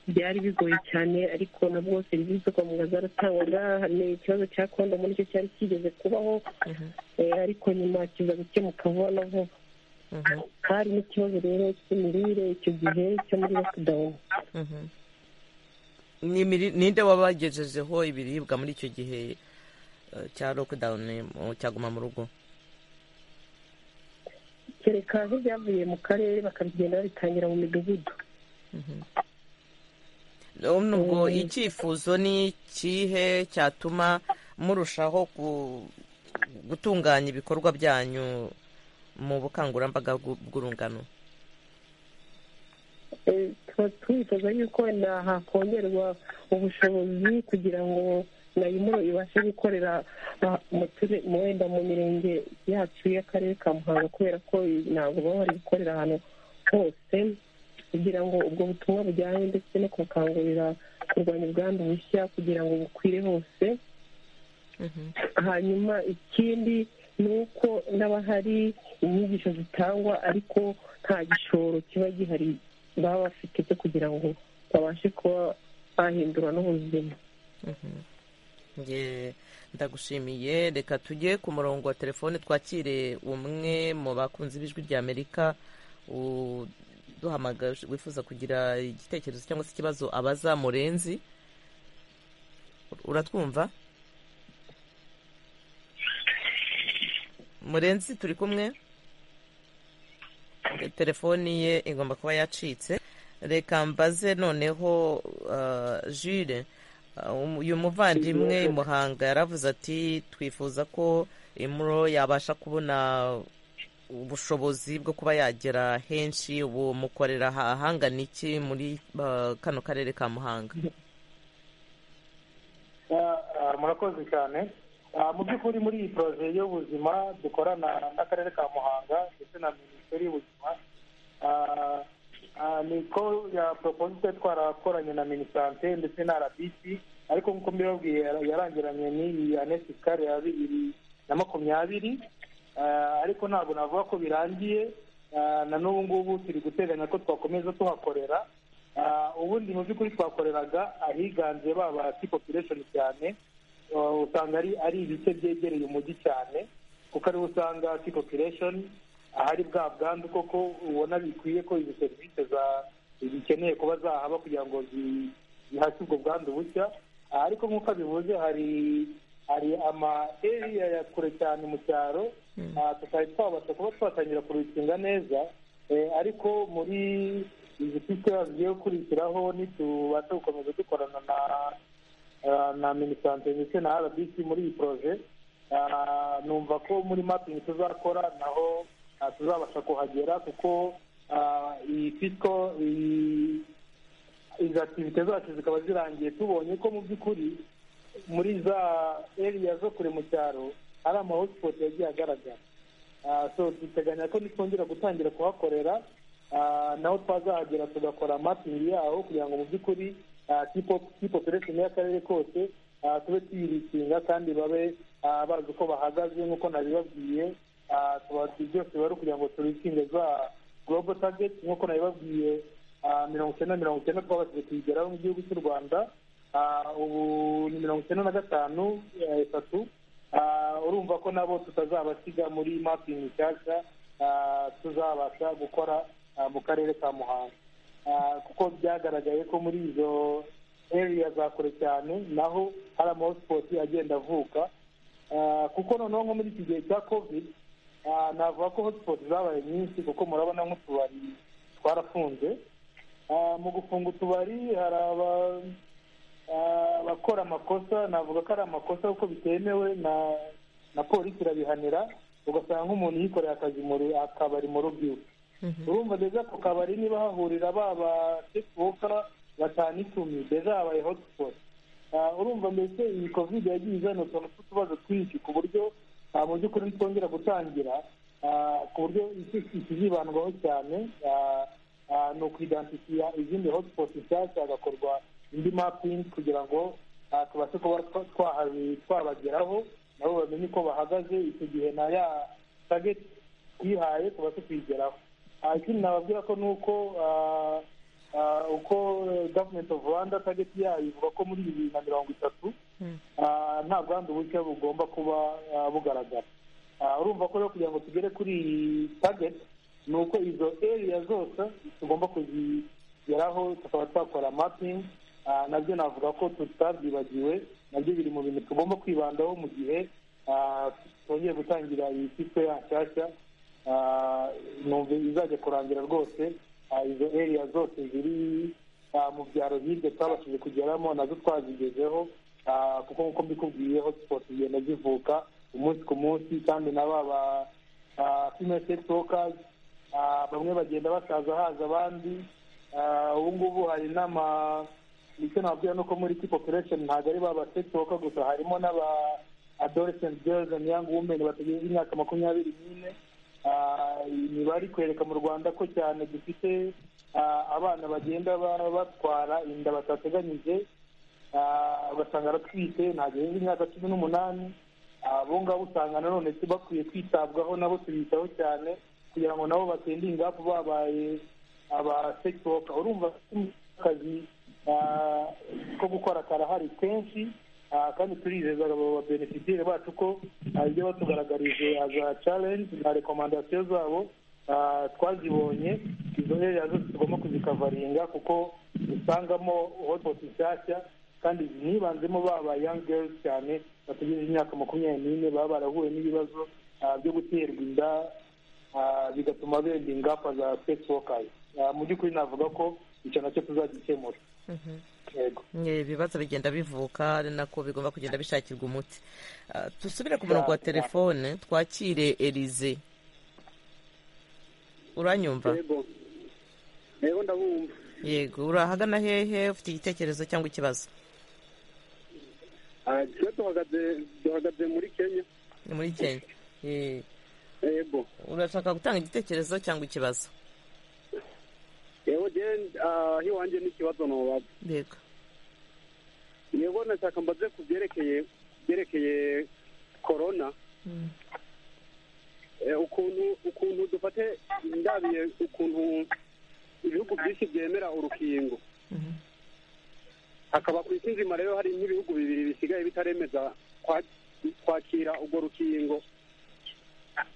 byari bigoye cyane ariko nabwo serivisi zo kwa muganga zaratangwaga hari ikibazo cya kondo muri cyo cyari kigeze kubaho mhm, eh, ariko nyuma kiza gukemuka vuba na vuba mhm, hari n'ikibazo rero cy'imirire icyo gihe cyo muri lockdown mhm. Ni imiri- ninde wabagejejeho ibiribwa muri icyo gihe ah, cya lockdown mu- cyaguma mu rugo kereka nk'ibyavuye mu karere bakabigenda babitangira mu midugudu none ubwo Mm. icyifuzo ni ikihe cyatuma murushaho ku- gutunganya ibikorwa byanyu mu bukangurambaga bw'u- bw'urungano Eh, tuba twifuza yuko na hakongerwa ubushobozi kugira ngo nayimuro ibashe gukorera ah, mu ture- mu- wenda mu mirenge yacu y'akarere ka muhanga kubera ko i- ntabwo baba bari gukorera ahantu hose kugira ngo ubwo butumwa bujyanye ndetse no gukangurira kurwanya ubwandu bushya kugira ngo bukwire hose hanyuma ikindi ni uko n'abahari inyigisho zitangwa ariko nta gishoro kiba gihari baba bafite cyo kugira ngo babashe kuba bahindura n'ubuzima Nge- ndagushimiye reka tujye ku murongo wa telefone twakire umwe mu bakunzi b'ijwi ry'amerika uduhamagara wifuza kugira igitekerezo cyangwa se ikibazo abaza murenzi uratwumva murenzi turi kumwe telefoni ye igomba kuba yacitse reka mbaze noneho ah, Jules ah, um- uyu muvandimwe muhanga yaravuze ati twifuza ko imuro yabasha kubona ubushobozi bwo kuba yagera henshi ubu mukorera ha- ahangana iki muri ah, kano karere ka muhanga Ah, ah, murakoze cyane Ah, mu by'ukuri muri iyi poroje y'ubuzima dukorana n'akarere ka muhanga ndetse na minisiteri y'ubuzima Ah, ah, niko ya proposite twarakoranye na minisante ndetse na rbc ariko nk'uko mbibabwiye yara- yarangiranye n'iyi anesikare ya bibiri na makumyabiri Ah, ariko ntabwo navuga ko birangiye Ah, na n'ubu ngubu turi guteganya ko twakomeza tuhakorera Ah, ubundi mu by'ukuri twakoreraga ahiganje ba ba ti population cyane Ah, usanga ari ari ibice byegereye umujyi cyane kuko ariho usanga ti population ahari bwa bwandu koko ubona bikwiye ko izi serivisi za zikeneye kuba zahaba kugira ngo zi- zihashye ubwo bwandu bushya Ah, ariko nk'uko abivuze hari hari ama area ya kure cyane mu cyaro Ah, tutari twabasha kuba twatangira kurukinga neza Eh, ariko muri izi piste bagiye gukurikiraho nitubasha gukomeza dukorana na ah, na minisante ndetse na rbc muri iyi poroje Ah, numva ko muri mapingi tuzakora naho ah, tuzabasha kuhagera kuko ah, iyi fisiko iyi- izo aktivite zacu zikaba zirangiye tubonye ko mu by'ukuri muri za area zo kure mu cyaro hari amahotspot yagiye agaragara Ah, so duteganya ko nitwongera gutangira kuhakorera ah, naho twazahagera tugakora mapping yaho kugira ngo mu by'ukuri ah, kipo- kipopulation y'akarere kose ah, tube tuyirikinga kandi babe ah, bazi uko bahagaze nk'uko nabibabwiye Ah, tuba- byose biba ari ukugira ngo turikinge za global target nk'uko nabibabwiye ah, mirongo icyenda mirongo icyenda twabashije kuyigeraho mu gihugu cy'u rwanda Ah, ubu ni mirongo icyenda na gatanu eh, itatu Ah, urumva ko nabo tutazabasiga muri mapingi nshyashya ah, tuzabasha gukora ah, mu karere ka muhanga Ah, kuko byagaragaye ko muri izo area za kure cyane naho hari amahosipoti agenda avuka Ah, kuko noneho nko muri iki gihe cya covid ah, navuga ko hotspot zabaye nyinshi kuko murabona nk'utubari twarafunze Ah, mu gufunga utubari hari aba- Ah, abakora amakosa navuga ko ari amakosa kuko bitemewe na na polisi irabihanira ugasanga nk'umuntu yikoreye akazi mu ru- akabari mu rugo iwe urumva deja ku kabari niba hahurira ba ba sefuka batanu icumi deja habaye hotspot Ah, urumva mbese iyi covid yagiye izana utuntu tw'utubazo twinshi ku buryo ah, mu by'ukuri nitwongera gutangira ah, ku buryo iki- ikizibandwaho cyane ah, ah, ni ukwidansifiya izindi hotspot nshyashya hagakorwa indi mapping kugira ngo ah, tubashe kuba twa- twahabi- twabageraho nabo bamenye uko bahagaze icyo gihe na ya target twihaye tubashe kuyigeraho Ah, ikindi nababwira ko ni uko ah, ah, uko gavumenti ofu rwanda target yayo ivuga ko muri bibiri na mirongo itatu ah, nta bwandu bushya bugomba kuba ah, bugaragara Ah, urumva ko rero kugira ngo tugere kuri iyi target ni uko izo area zose tugomba kuzigeraho tukaba twakora mapping Ah, nabyo navuga ko tutabyibagiwe nabyo biri mu bintu tugomba kwibandaho mu gihe ah, twongeye gutangira iyi fisiko yanshyashya Ah, numva izajya kurangira rwose Ah, izo area zose ziri ah, mu byaro hirya twabashije kugeramo nazo twazigezeho Ah, kuko nk'uko mbikubwiye hotspot zigenda zivuka umunsi ku munsi kandi na ba ba female sex workers ah, bamwe bagenda basaza haza abandi Ah, ubu ngubu hari n'ama icyo nababwira ni uko muri key population ntabwo ari ba ba sex worker gusa harimo n'aba adolescent girls and young women batagejeje imyaka makumyabiri n'ine Ah, imibare kwereka mu rwanda ko cyane dufite ah, abana bagenda ba- batwara inda batateganyije Ah, ugasanga aratwite ntabwo yujuje imyaka cumi n'umunani Ah, abo ngabo usanga nanone si bakwiye kwitabwaho nabo tubitaho cyane kugira ngo nabo batinde ingafu babaye aba sex worker urumva akazi ah, ko gukora karahari kenshi Ah, kandi turizeza abo babenefitire bacu ko ah, ibyo batugaragarije za challenge na rekomandasiyo zabo ah, twazibonye izo area zose tugomba kuzikavaringa kuko usangamo hotspot nshyashya kandi nibanzemo baba young girls cyane bategereje imyaka makumyabiri n'ine baba barahuye n'ibibazo ah, byo guterwa inda ah, bigatuma benda ingamba za sex workers Ah, mu by'ukuri navuga ko icyo nacyo tuzagikemura yego Eh, ibibazo bigenda bivuka ari nako bigomba kugenda bishakirwa umuti Ah, dusubire ku murongo wa telefone twakire erize uranyumva yego yego ndabumva yego urahagana hehe ufite igitekerezo cyangwa ikibazo Ah, twe duhagaze duhagaze muri kenya ni muri kenya Eh, yego urashaka gutanga igitekerezo cyangwa ikibazo yego jewe ah, iwanjye n'ikibazo nobaba yego yego nashaka mbaze ku byerekeye byerekeye korona Eh, ukuntu ukuntu dufate ndabiye ukuntu ibihugu byinshi byemera urukingo Mhm. hakaba ku isi nzima rero hari nk'ibihugu bibiri bisigaye bitaremeza kwa- kwakira urwo rukingo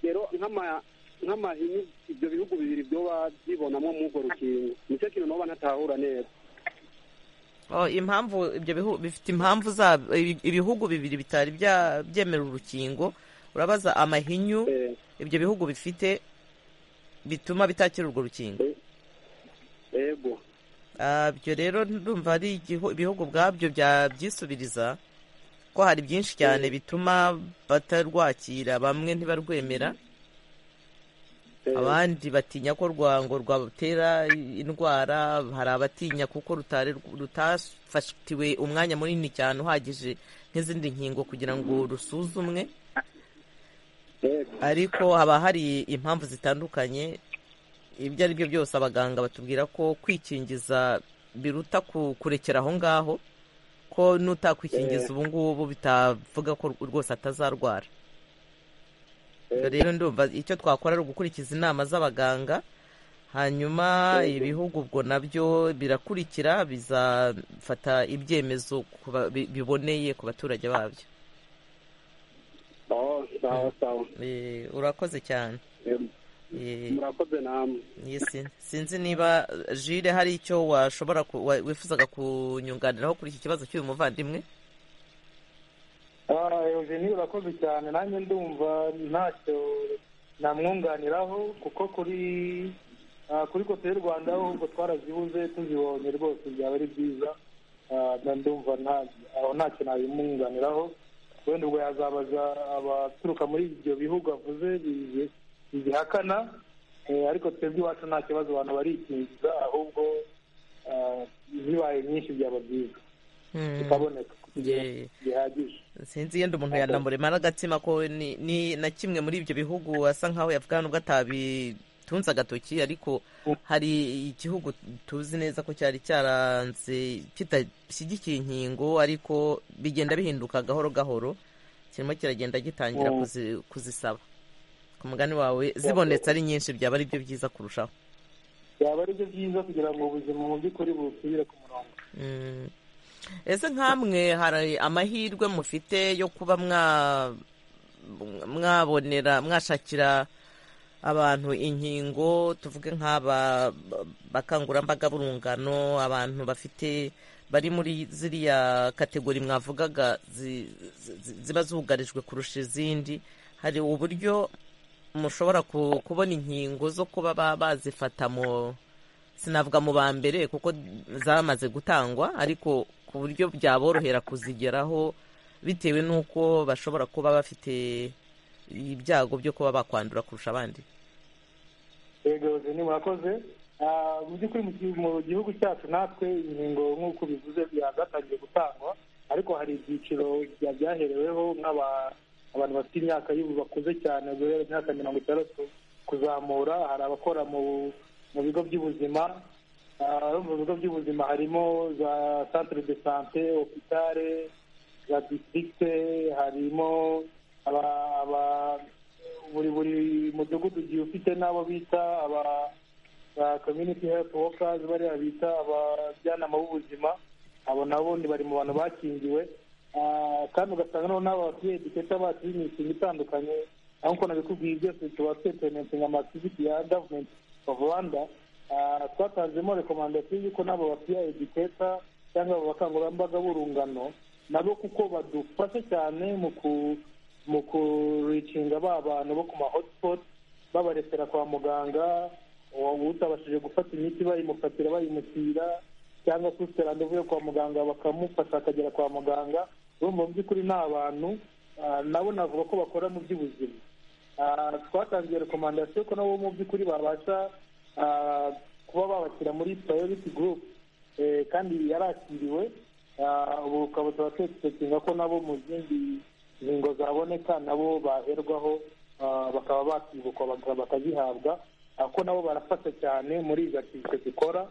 rero nk'ama nk'amahinyu ibyo bihugu bibiri byoba byibonamo muri urwo rukingo nicyo kintu noba ntatahura neza Oh, impamvu ibyo bihu- bifite impamvu zabo ibi- ibihugu bibiri bitari bya- byemera urukingo urabaza amahinyu Eh, ibyo bihugu bifite bituma bitakira urwo rukingo yego Ah, ibyo rero ndumva ari igihu- ibihugu ubwabyo bya- byisubiriza ko hari byinshi cyane bituma batarwakira bamwe ntibarwemera abandi batinya ko rwango rwabatera indwara hari abatinya kuko rutari rutafatiwe umwanya munini cyane uhagije nk'izindi nkingo kugira ngo rusuzumwe ariko haba hari impamvu zitandukanye ibyo ari byo byose abaganga batubwira ko kwikingiza biruta kurekera aho ngaho ko n'utakwikingiza ubu ngubu bitavuga ko rwose atazarwara rero ndumva icyo twakora ari ugukurikiza inama z'abaganga hanyuma ibihugu ubwo nabyo birakurikira bizafata ibyemezo biboneye ku baturage babyo urakoze cyane murakoze namwe sinzi niba jire hari icyo washobora wifuzaga kunyunganiraho kuri iki kibazo cy'uyu muvandimwe eugeni urakoze cyane nanjye ndumva ntacyo namwunganiraho kuko kuri kuri kote y'u rwanda ahubwo twarazibuze tuzibonye rwose byaba ari byiza ndumva aho ntacyo nabimwunganiraho wenda ubwo yazabaza abaturuka muri ibyo bihugu avuze bihakana ariko twebwe iwacu nta kibazo abantu barikingiza ahubwo zibaye nyinshi byaba byiza bikaboneka bihagije sinzi yenda umuntu yanamuremara agatsima ko ni na kimwe muri ibyo bihugu asa nkaho yavuga nubwo atabitunze agatoki ariko hari igihugu tuzi neza ko cyari cyaranze kitashyigikiye inkingo ariko bigenda bihinduka gahoro gahoro kirimo kiragenda gitangira kuzisaba ku mugani wawe zibonetse ari nyinshi byaba ari byo byiza kurushaho byaba ari byo byiza kugira ngo ubuzima mu by'ukuri busubire ku murongo ese nk'amwe hari amahirwe mufite yo kuba mwabonera mwashakira abantu inkingo tuvuge nk'aba bakangurambaga b'urungano abantu bafite bari muri ziriya kategori mwavugaga ziba zugarijwe kurusha izindi hari uburyo mushobora kubona inkingo zo kuba bazifata mu sinavuga mu ba mbere kuko zamaze gutangwa ariko ku buryo byaborohera kuzigeraho bitewe n'uko bashobora kuba bafite ibyago byo kuba bakwandura kurusha abandi yego murakoze mu by'ukuri mu gihugu cyacu natwe inkingo nk'uko bivuze byagatangiye gutangwa ariko hari ibyiciro byahereweho nk'aba abantu bafite imyaka y'ubu bakuze cyane guhera imyaka mirongo itandatu kuzamura hari abakora mu bigo by'ubuzima mu bigo by'ubuzima harimo za centre de sante hopitale za districte harimo buri buri mudugudu ugiye ufite n'abo bita aba community health workers bariya bita abajyanama b'ubuzima abo nabo bari mu bantu bakingiwe kandi ugasanga noneho n'aba batuye duketa bacu b'imishinga itandukanye aho nk'uko nabikubwiye byose tuba tweperense nka mativiti ya gavumenti of rwanda twatanzemo rekomandasiyo y'uko n'abo batuye ediketa cyangwa abo bakangurambaga b'urungano nabo kuko badufasha cyane mu kuricinga ba bantu bo ku ma hotipoti babarekera kwa muganga utabashije gufata imiti bayimufatira bayimushyira cyangwa se randevu yo kwa muganga bakamufasha akagera kwa muganga mu by'ukuri ni abantu nabo navuga ko bakora mu by'ubuzima twatangiye rekomandasiyo ko nabo mu by'ukuri babasha kuba babashyira muri purayiveti gurupe kandi yarakiriwe ubu ukaba tuba ko nabo mu zindi ngingo zaboneka nabo baherwaho bakaba bakibukwa bakazihabwa ko nabo barafasha cyane muri izo aktivite zikora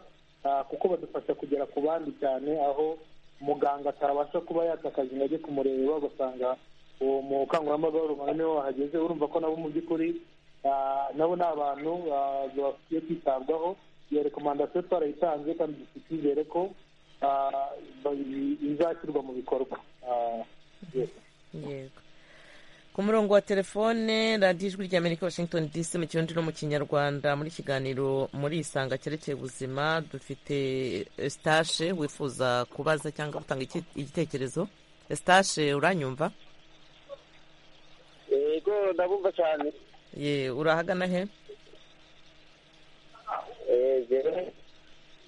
kuko badufasha kugera ku bandi cyane aho muganga atabasha kuba yatakaza intege kumureba ugasanga uwo mukangurambaga w'urumuri niwe wahageze urumva ko nabo mu by'ukuri nabo ni abantu bakwiye kwitabwaho iyo rekomandasiyo twarayitanze kandi dufite icyizere ko izashyirwa mu bikorwa yego ku murongo wa telefone radiyo ijwi rya amerika washington dc mu kirundi no mu kinyarwanda muri kiganiro muri isanga cyerekeye ubuzima dufite esitashe wifuza kubaza cyangwa gutanga igitekerezo esitashe uranyumva yego ndabumva cyane ye urahagana he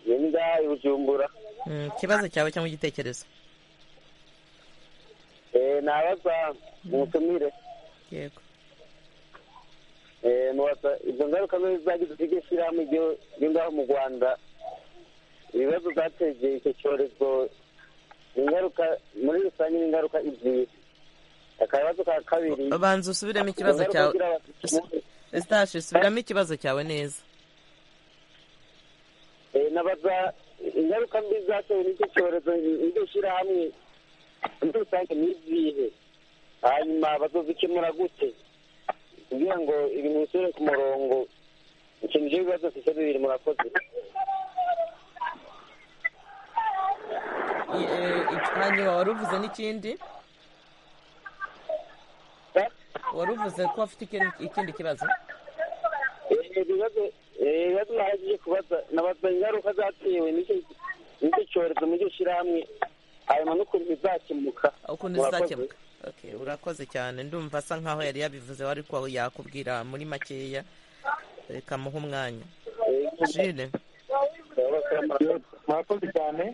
ni ngahe bujumbura ikibazo cyawe cyangwa igitekerezo nabaza mutumire yego izo ngaruka zo zagize ikigo ishyirahamwe ryo ngaho mu rwanda ibibazo zateje icyo cyorezo ni ingaruka muri rusange ni ingaruka ebyiri akabazo ka kabiri banza usubiremo ikibazo ingaruka cyawe zigira abasirikare. Eustache subiramo ikibazo cyawe neza Eh, nabaza ingaruka mbi zatewe n'icyo cyorezo n'iryo shyirahamwe muri rusange ni izihe hanyuma bazozikemura gute kugira ngo ibintu bisubire ku murongo ikintu cy'ibibazo sise bibiri murakoze I- eh, iki- hanyuma wari uvuze n'ikindi Eh? wari uvuze ko afite ikindi- ikindi kibazo Eh, ibibazo eh, ibibazo nagiye kubaza nabaza ingaruka zatewe n'icyo n'icyo cyorezo muri iryo shyirahamwe hanyuma n'ukuntu bizakemuka ukuntu Murakoze. zizakemuka Okay, urakoze cyane ndumva asa nkaho yari yabivuze wari ko yakubwira muri makeya reka muhe umwanya Eh, jine murakoze, murakoze. murakoze cyane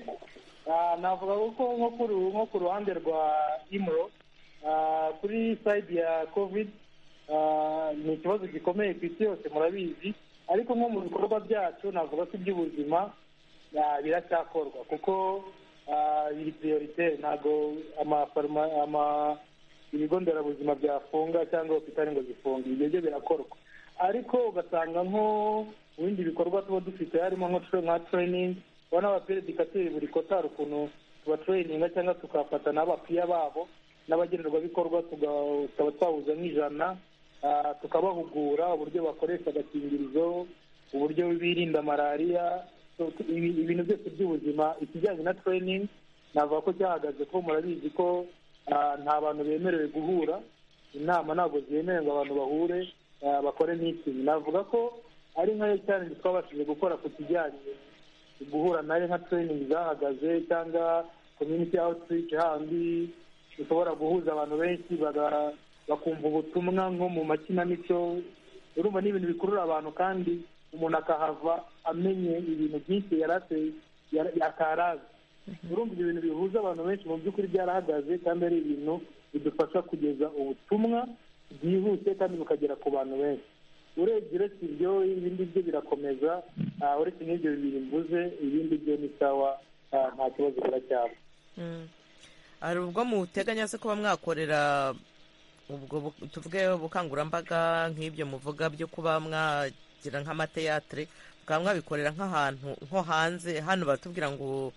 Ah, navuga ko nko ku ru- nko ku ruhande rwa imuro ah, kuri side ya covid ah, ni ikibazo gikomeye ku isi yose murabizi ariko nko mu bikorwa byacu navuga ko iby'ubuzima ah, biracyakorwa kuko ah, biri prioritaire ntabwo amafaruma ama ibigo nderabuzima byafunga cyangwa hopitali ngo zifunge ibyo byo birakorwa ariko ugasanga nko mu bindi bikorwa tuba dufite harimo nko tra- nka training ubona abaperedikateri buri kota hari ukuntu tubatrayininga cyangwa tukafata n'abapiya babo n'abagenerwabikorwa tuga- tukaba twahuza nk'ijana ah, tukabahugura uburyo bakoresha agakingirizo uburyo birinda malariya so, tu- ibi- ibintu byose by'ubuzima ikijyanye na training navuga ko cyahagaze ko murabizi ko ah, nta bantu bemerewe guhura inama ntabwo zemewe ngo abantu bahure ah, bakore meeting navuga ko ari nkayo challenge twabashije gukora ku kijyanye guhura nayo nka training zahagaze cyangwa community outreach handi ushobora guhuza abantu benshi baga- bakumva ubutumwa nko mu makinamico urumva ni ibintu bikurura abantu kandi umuntu akahava amenye ibintu byinshi yari ate- yari- atarazi urumva ibyo bintu bihuza abantu benshi mu by'ukuri byarahagaze kandi ari ibintu bidufasha kugeza ubutumwa bwihuse kandi bukagera ku bantu benshi urebye uretse ibyo ibindi byo birakomeza ah, uretse n'ibyo bibiri mvuze ibindi byo ni sawa ah, nta kibazo biracyaba Mm. hari ubwo muteganya se kuba mwakorera ubwo bu- tuvuge ubukangurambaga nk'ibyo muvuga byo kuba mwagira nk'amateatre mukaba mwabikorera nk'ahantu nko hanze hano baratubwira ngo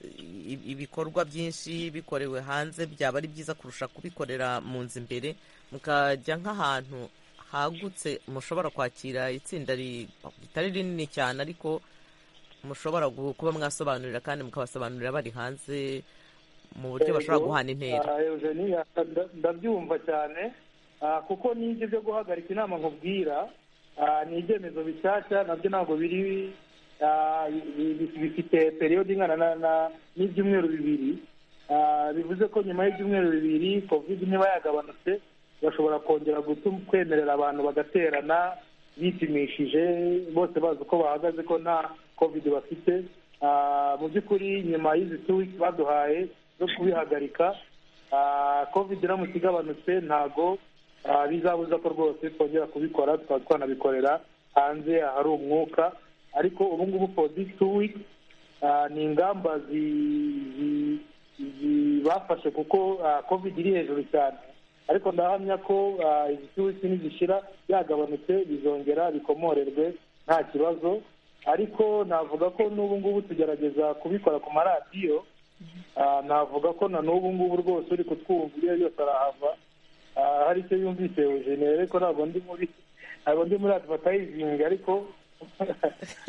i- i- ibikorwa byinshi bikorewe hanze byaba ari byiza kurusha kubikorera mu nzu imbere mukajya nk'ahantu hagutse mushobora kwakira itsinda ri- ritari rinini cyane ariko mushobora gu- kuba mwasobanurira kandi mukabasobanurira bari hanze mu buryo bashobora guhana intera Ah, Eugenie, ah, nda- ndabyumva cyane ah, kuko n'ibyo byo guhagarika inama nkubwira ah, ni ibyemezo bishyashya nabyo ntabwo biri ah, bi- bi- bifite periyodi ingana na- na- n'ibyumweru bibiri Ah, bivuze ko nyuma y'ibyumweru bibiri covid niba yagabanutse bashobora kongera gutu- kwemerera abantu bagaterana bipimishije bose bazi uko bahagaze ko nta covid bafite Ah, mu by'ukuri nyuma y'izi two weeks baduhaye zo kubihagarika ah, covid iramutse igabanutse ntago ah, bizabuza ko rwose twongera kubikora tukaba twanabikorera hanze ahari umwuka ariko ubu ngubu for these two weeks Ah, ni ingamba zi- zi- zi- bafashe kuko ah, covid iri hejuru cyane ariko ndahamya ko ah, izi tuwisi nizishira yagabanutse bizongera bikomorerwe nta kibazo ariko navuga ko n'ubu ngubu tugerageza kubikora ku maradiyo Ah, navuga ko na n'ubu ngubu rwose uri kutwumva iyo yose arahava Ah, hari icyo yumvise Eugene ariko ntabwo ndi muri ntabwo ndi muri advertising ariko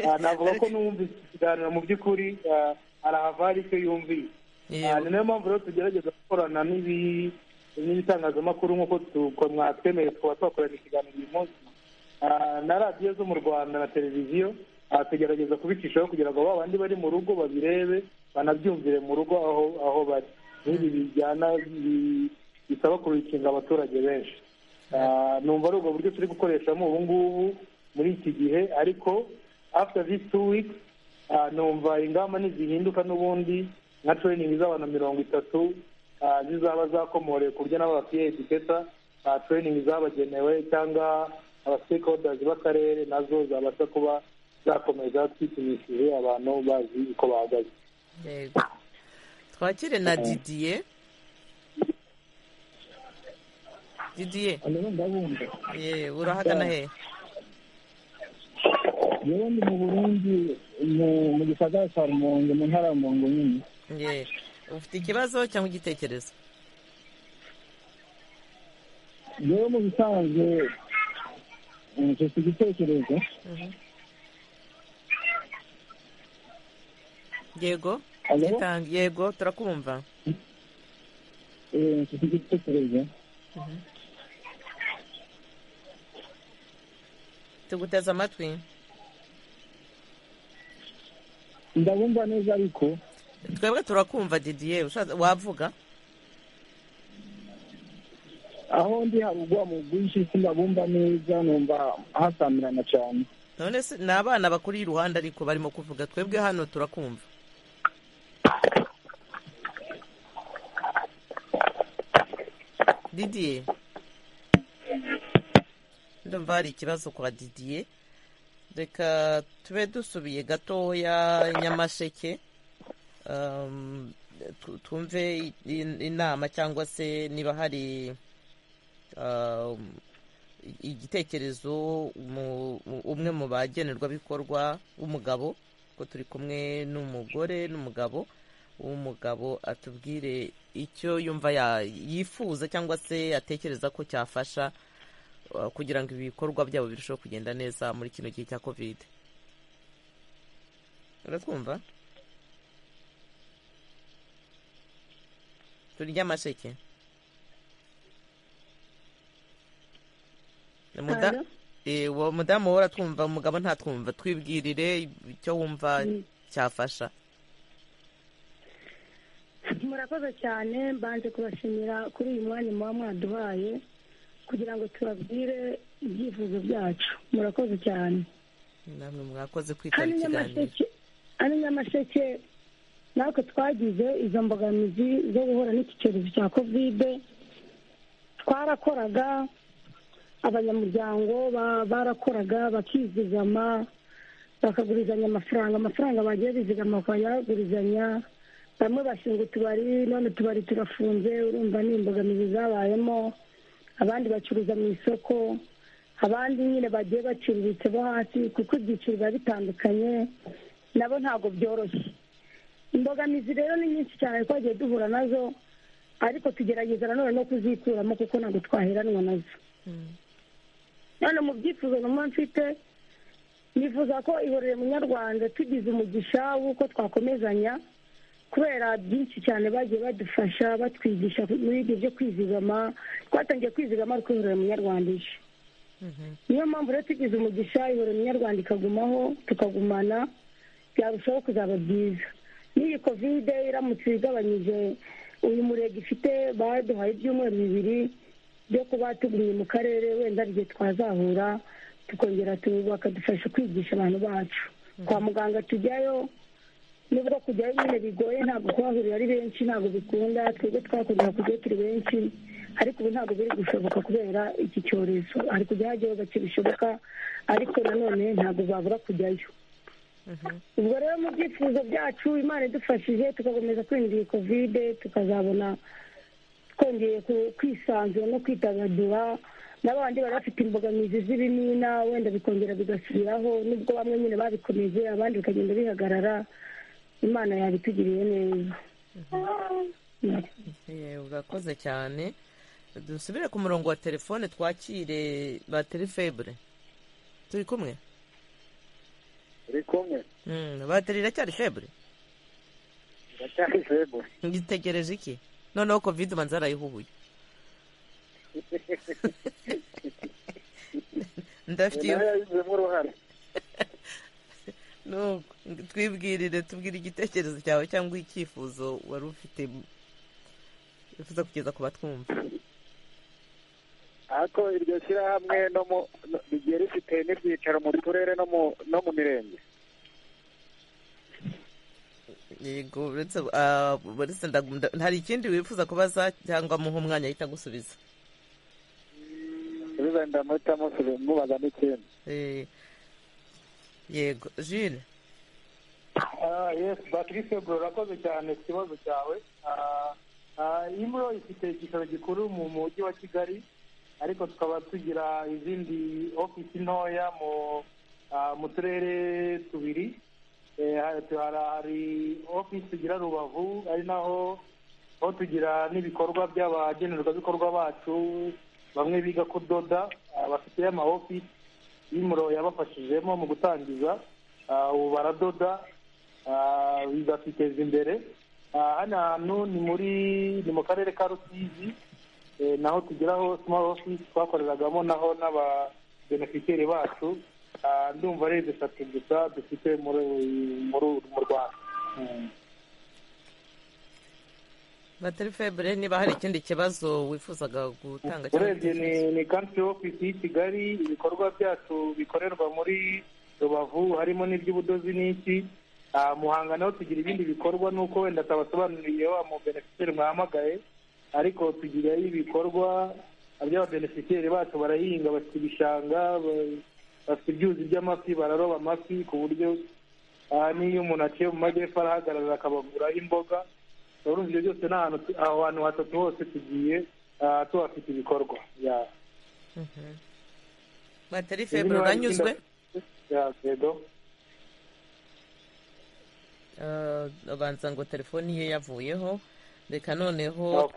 ah, navuga ko n'uwumvise ikiganiro mu by'ukuri ah, arahava hari icyo yumvise Ah, ni nayo mpamvu rero tugerageza gukorana n'ibi- n'ibitangazamakuru nk'uko tu- mwatwemeye tukaba twakorana ikiganiro uyu munsi Ah, na radiyo zo mu rwanda na televiziyo ah, tugerageza kubicishaho kugira ngo ba bandi bari mu rugo babirebe banabyumvire mu rugo aho aho bari n'ibi bijyana bi- bisaba kubikinga abaturage benshi Ah, numva ari ubwo buryo turi gukoreshamo ubu ngubu muri iki gihe ariko after these two weeks ah, numva ingamba nizihinduka n'ubundi nka training z'abantu mirongo itatu ah, zizaba zakomorewe ku buryo n'abo bafite ediketa training zabagenewe cyangwa abasitekodazi b'akarere nazo zabasha kuba zakomeza twipimishije abantu bazi uko bahagaze yego twakire na didiye didiye ndabunda ye urahagana he yewe ndi mu burundi mu- mu gisagara cya rumonge mu ntara ya rumonge nyine ye ufite ikibazo cyangwa igitekerezo yewe mu bisanzwe mm, mfite igitekerezo yego Alo? gitanga yego turakumva eh, mfite igitekerezo tuguteze amatwi ndabumva neza ariko twebwe turakumva didiye ushatse- wavuga aho ndi harugwa mu bwinshi sindabumva neza numva hasamirana cyane none se ni abana bakuri iruhande ariko barimo kuvuga twebwe hano turakumva didiye ndumva hari ikibazo kwa didiye reka tube dusubiye gatoya nyamasheke Um, tu- twumve i- i- inama cyangwa se niba hari um, i- igitekerezo mu- mu- umwe mu bagenerwabikorwa w'umugabo ko turi kumwe n'umugore n'umugabo w'umugabo atubwire icyo yumva ya- yifuza cyangwa se atekereza ko cyafasha uh, kugira ngo ibikorwa byabo birusheho kugenda neza muri kino gihe cya kovide uratwumva turya amasheke Muda- Halo? Eh, uwo mudamu wowe uratwumva umugabo ntatwumva twibwirire icyo wumva Mm. cyafasha murakoze cyane mbanje kubashimira kuri uyu mwanya muba mwaduhaye kugira ngo tubabwire ibyifuzo byacu murakoze cyane namwe mwakoze hano kwitaba ikiganiro nyamasheke hano nyamasheke natwe twagize izo mbogamizi zo guhura n'iki cyorezo cya kovide twarakoraga abanyamuryango ba- barakoraga bakizigama bakagurizanya amafaranga amafaranga bagiye bizigama bakayagurizanya bamwe bashinga utubari none utubari turafunze urumva ni imbogamizi zabayemo abandi bacuruza mu isoko abandi nyine bagiye baciriritse bo hasi kuko ibyiciro biba bitandukanye nabo ntabwo byoroshye imbogamizi rero ni nyinshi cyane twagiye duhura nazo ariko tugerageza nanone no kuzikuramo kuko ntabwo twaheranwa nazo none mu byifuzo numva mfite nifuza ko ihorere munyarwanda tugize umugisha w'uko twakomezanya kubera byinshi cyane bagiye badufasha batwigisha muri ibyo byo kwizigama twatangiye kwizigama ariko ihorere munyarwanda ije niyo mpamvu rero tugize umugisha ihorere munyarwanda ikagumaho tukagumana byarushaho kuzaba byiza n'iyi kovide iramutse igabanyije uyu murenge ifite baduhaye ibyumweru bibiri byo kuba tugumye mu karere wenda hari igihe twazahura tukongera tu- bakadufasha kwigisha abantu bacu kwa muganga tujyayo nubwo kujyayo nyine bigoye ntabwo kuhahurira ari benshi ntabwo bikunda twebwe twakunda kujyayo turi benshi ariko ubu ntabwo biri gushoboka kubera iki cyorezo hari kujya hajyayo gake bishoboka ariko nanone ntabwo babura kujyayo ubwo rero mu byifuzo byacu imana idufashije tugakomeza kwirinda iyi kovide tukazabona twongeye ku- kwisanzura no kwidagadura n'abandi bari bafite imbogamizi z'ibimina wenda bikongera bigasubiraho nubwo bamwe nyine babikomeje abandi bikagenda bihagarara imana yabitugiriye neza Eh, urakoze cyane dusubire ku murongo wa telefone twakire bateri febure turi kumwe uri kumwe Mm, bateri iracyari febure iracyari febo ngitegereje iki noneho kovide ubanza arayihubuye ndafite iyo nayo yabigizemo uruhare Nuko, twibwirire tubwire igitekerezo cyawe cyangwa icyifuzo wari ufite wifuza kugeza ku batwumva ariko iryo shyirahamwe no mu no- rigiye rifite n'ibyicaro mu turere no mu no mu mirenge yego uretse ah, uretse ndagu- nda- hari ikindi wifuza kubaza cyangwa muha umwanya ahita agusubiza Mm, bizanira amahitamo mubaza n'ikintu yego jile yesi patrice bro urakoze cyane ku kibazo cyawe imuro ifite igicaro gikuru mu mujyi wa kigali ariko tukaba tugira izindi ofisi ntoya mu turere tubiri hari ofisi tugira rubavu ari naho aho tugira n'ibikorwa by'abagenerwabikorwa bacu bamwe biga kudoda bafite ama ofisi y'imuro yabafashijemo mu gutangiza ubu baradoda bakiteza imbere hano hantu ni muri ni mu karere ka rusizi naho tugeraho small office twakoreragamo naho n'ababenefiteri bacu ndumva ari eshatu gusa dufite mu rwanda batari febure niba hari ikindi kibazo wifuzaga gutanga urebye ni country office y'i kigali ibikorwa byacu bikorerwa muri rubavu harimo n'iby'ubudozi n'iki muhanga naho tugira ibindi bikorwa nuko wenda atabasobanuriye wa mubenefiteri mwahamagaye ariko tugira ibikorwa by'ababenefiteri bacu barahinga bafite ibishanga bafite ibyuzi by'amafi bararoba amafi ku buryo n'iyo umuntu aciye mu majyepfo arahagarara akabaguraho imboga urumva ibyo byose ni aho hantu hatatu hose tugiye tuhafite ibikorwa batari febure uranyuzwe abanza ngo telefoni ye yavuyeho reka noneho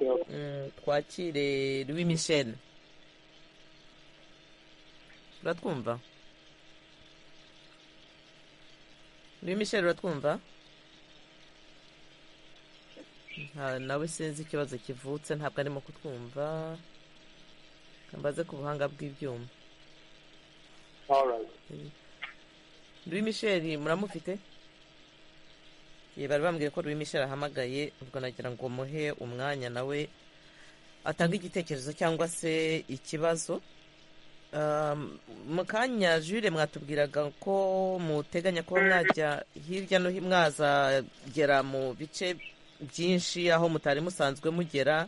twakire Louis Michel uratwumva Louis Michel uratwumva nawe sinzi ikibazo kivutse ntabwo arimo kutwumva mbaze ku buhanga bw'ibyuma Louis Michel muramufite bari bambwiye ko Louis Michel ahamagaye ubwo nagira ngo muhe umwanya nawe atange igitekerezo cyangwa se ikibazo mu kanya jure mwatubwiraga ko muteganya kuba mwajya hirya no hino mwazagera mu bice byinshi aho mutari musanzwe mugera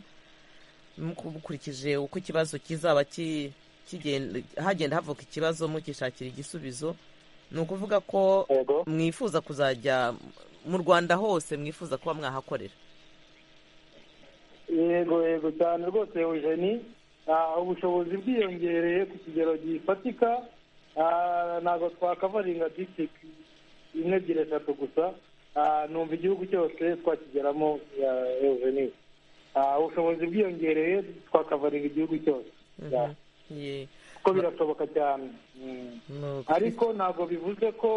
mukurikije uko ikibazo kizaba hagenda havuka ikibazo mukishakira igisubizo ni ukuvuga ko mwifuza kuzajya mu rwanda hose mwifuza kuba mwahakorera yego yego cyane rwose eugeni ubushobozi bwiyongereye ku kigero gifatika ntabwo twakavaringa disitirigiti imwe ebyiri eshatu gusa numva igihugu cyose twakigeramo eveni ubushobozi bwiyongereye twakavaringa igihugu cyose kuko birashoboka cyane ariko ntabwo bivuze ko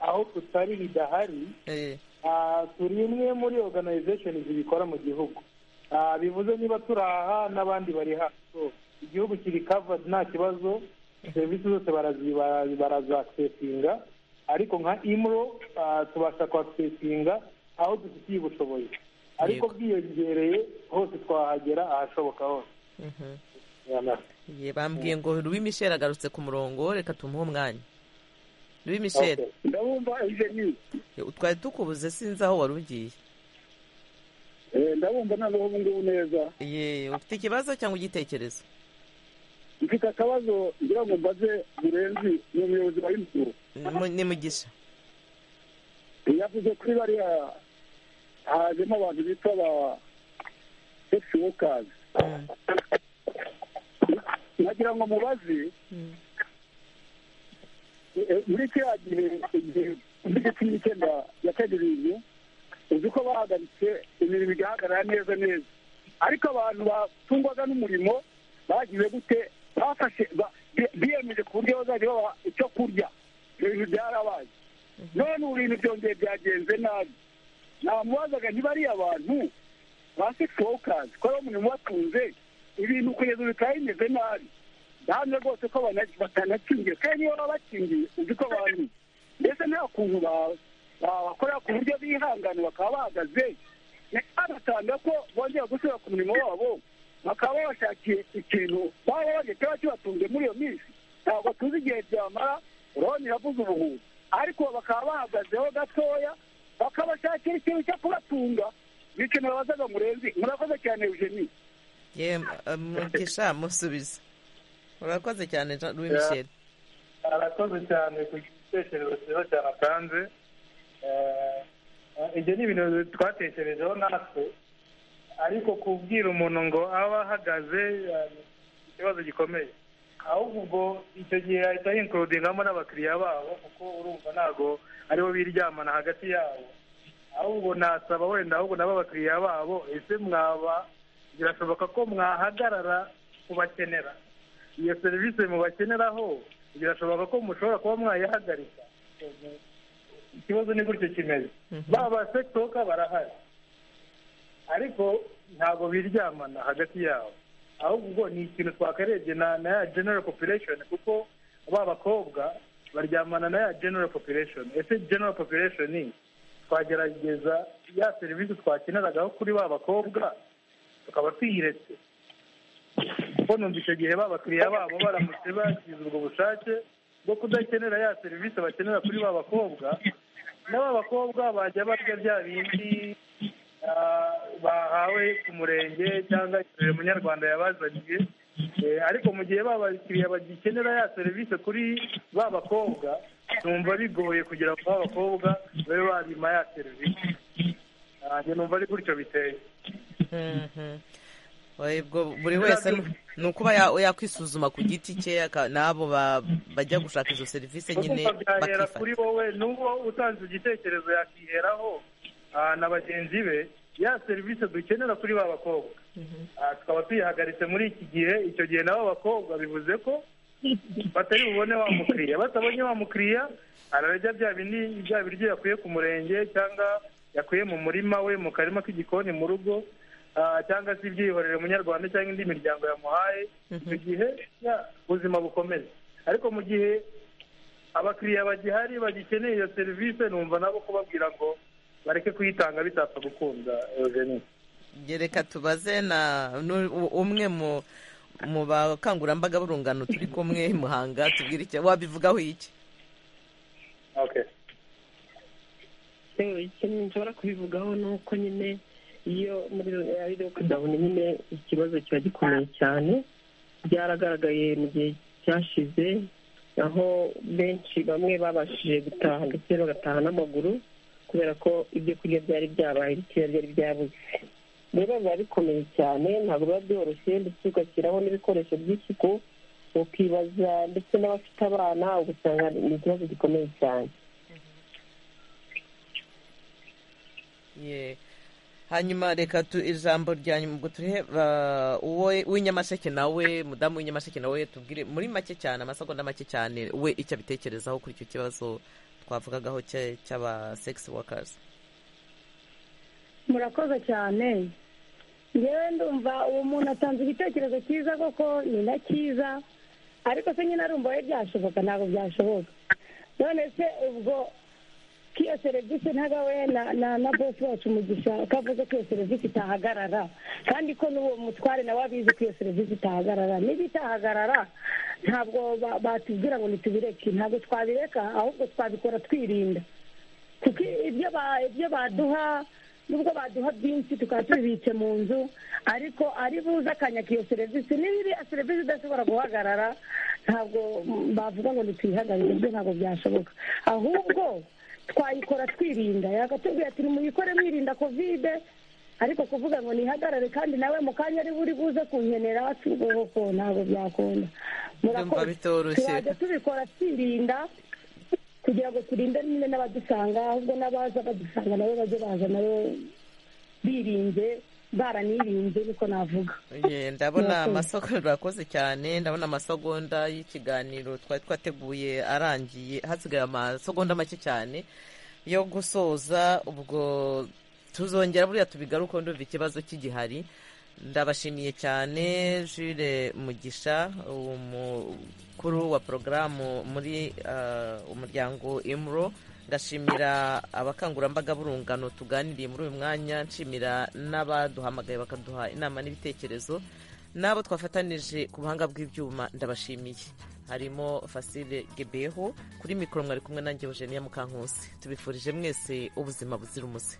aho tutari bidahari turi imwe muri oruganayizesheni zibikora mu gihugu bivuze niba turi aha n'abandi bari hano igihugu kiri kavadi nta kibazo serivisi zose barazakisesinga ariko nka imuro tubasha kuhakisesinga aho dufitiye ubushobozi ariko bwiyongereye hose twahagera ahashoboka hose bambwiye ngo Louis Michel agarutse ku murongo reka tumuhe umwanya Louis Michel ndabumva ijeni twari tukubuze sinzi aho wari ugiye ndabumva ntabwo ubu ngubu neza yeee ufite ikibazo cyangwa igitekerezo mfite akabazo ngira ngo mbaze murenzi ni umuyobozi wa imfuro ni mugisha yavuze kuri bariya hajemo abantu bita ba sekisi wokazi nagira ngo mubaze muri kiriya gihe igihe muri cumi n'icyenda ya kabiri uzi ko bahagaritse imirimo igahagarara neza neza ariko abantu batungwaga n'umurimo bagize gute bafashe biyemeje ku buryo bazajya babaha icyo kurya ibyo bintu byarabaye none ubu bintu byongeye byagenze nabi namubazaga niba ari abantu ba sekisi wokazi ko ari umurimo ubatunze ibintu kugeza ubu bikaba bimeze nabi ndahamya rwose ko batanakingiye kandi niyo baba bakingiye uzi ko abantu mbese nta kuntu bawe bakorera ku buryo bihangana bakaba bahagaze bagatanga ko bongera gusubira ku mirimo wabo bakaba babashakiye ikintu baba babonye kiba kibatunze muri iyo minsi ntabwo tuzi igihe byamara urabona iravuza ubuhuzi ariko bakaba bahagazeho gatoya bakabashakira ikintu cyo kubatunga ni ikintu babazaga murenzi murakoze cyane eugenie mugisha musubiza urakoze cyane louis michel arakoze cyane ku gitekerezo cyiza cyane atanze ibyo ni ibintu twatekerejeho natwe ariko kubwira umuntu ngo abe ahagaze ikibazo gikomeye ahubwo ubwo icyo gihe ahita hinkurudingamo n'abakiriya babo kuko urumva ntabwo aribo biryamana hagati yabo ahubwo nasaba wenda ahubwo nabo abakiriya babo ese mwaba birashoboka ko mwahagarara kubakenera iyo serivisi mubakeneraho birashoboka ko mushobora kuba mwayihagarika ikibazo ni gutyo kimeze baba sekitoka barahari ariko ntabwo biryamana hagati yabo ahubwo ni ikintu twakarebye na na ya genero population kuko ba bakobwa baryamana na ya genero population ese genero population ni twagerageza ya serivisi twakeneragaho kuri ba bakobwa tukaba tuyiretse kuko numva icyo gihe babakiriya babo baramutse bagize ubwo bushake bwo kudakenera ya serivisi bakenera kuri ba bakobwa n'aba bakobwa bajya barya bya bindi bahawe ku murenge cyangwa munyarwanda yabazaniye ariko mu gihe babakiriya bagikenera ya serivisi kuri ba bakobwa numva bigoye kugira ngo ba bakobwa babe babima ya serivisi numva ari gutyo biteye buri wese ni ukuba yakwisuzuma ku giti cye n'abo bajya gushaka izo serivisi nyine bakifata kuri wowe n'uwo utanze igitekerezo yakiheraho na bagenzi be ya serivisi dukenera kuri ba bakobwa tukaba tuyihagaritse muri iki gihe icyo gihe nabo bakobwa bivuze ko batari bubone wa mukiriya batabonye wa mukiriya ararya bya bindi bya biryo yakuye ku murenge cyangwa yakuye mu murima we mu karima k'igikoni mu rugo cyangwa se ibyihorere munyarwanda cyangwa indi miryango yamuhaye icyo gihe ubuzima bukomeza ariko mu gihe abakiriya bagihari bagikeneye iyo serivisi numva nabo kubabwira ngo bareke kuyitanga bitapfa gukunda reka tubaze na umwe mu bakangurambaga b'urungano turi kumwe muhanga tubwire icyo wabivugaho iki ikintu nshobora kubivugaho ni uko nyine iyo muri lockdown nyine ikibazo kiba gikomeye cyane byaragaragaye mu gihe cyashize aho benshi bamwe babashije gutaha ndetse bagataha n'amaguru kubera ko ibyo kurya byari byabaye bikeya byari byabuze rero biba bikomeye cyane ntabwo biba byoroshye ndetse ugashyiraho n'ibikoresho by'isuku ukibaza ndetse n'abafite abana ugasanga ni ikibazo gikomeye cyane hanyuma reka tu ijambo rya nyuma ubwo tureba uw'inyamasheke nawe mudamu w'inyamasheke nawe tubwire muri make cyane amasegonda make cyane we icyo abitekerezaho kuri icyo kibazo twavugagaho cy'aba sekisi wakazi murakoze cyane ngewe ndumva uwo muntu atanze igitekerezo cyiza koko ni na cyiza ariko se nyine arumva we byashoboka ntabwo byashoboka none se ubwo ko iyo serivisi ntago na na bosi wacu umugisha ko avuze ko iyo serivisi itahagarara kandi ko n'uwo mutware nawe abizi ko iyo serivisi itahagarara niba itahagarara ntabwo batubwira ngo ntitubireke ntabwo twabireka ahubwo twabikora twirinda kuko ibyo baduha nubwo baduha byinshi tukaba tubibitse mu nzu ariko ari buze akanya k'iyo serivisi niba iriya serivisi idashobora guhagarara ntabwo bavuga ngo ntituyihagarike ibyo ntabwo byashoboka ahubwo twayikora twirinda yakatubwira ati nimuyikore mwirinda kovide ariko kuvuga ngo nihagarare kandi nawe mu kanya ari buri buze kunkenera ko ntabwo byakunda turaza tubikora twirinda kugira ngo turinde nyine n'abadusanga ahubwo n'abaza badusanga nabo bajye baza nabo birinze baranirinze niko navuga ndabona amasogonda urakoze cyane ndabona amasogonda y'ikiganiro twari twateguye arangiye hasigaye amasogonda make cyane yo gusoza ubwo tuzongera buriya tubigaruke ndumva ikibazo cy'igihari ndabashimiye cyane jure mugisha umukuru wa porogaramu muri umuryango imuro ndashimira abakangurambaga b'urungano tuganiriye muri uyu mwanya nshimira n'abaduhamagaye bakaduha inama n'ibitekerezo n'abo twafatanije ku buhanga bw'ibyuma ndabashimiye harimo fasire gebeho kuri mikoro mwari kumwe nanjye eugenia mukankusi tubifurije mwese ubuzima buzira umuze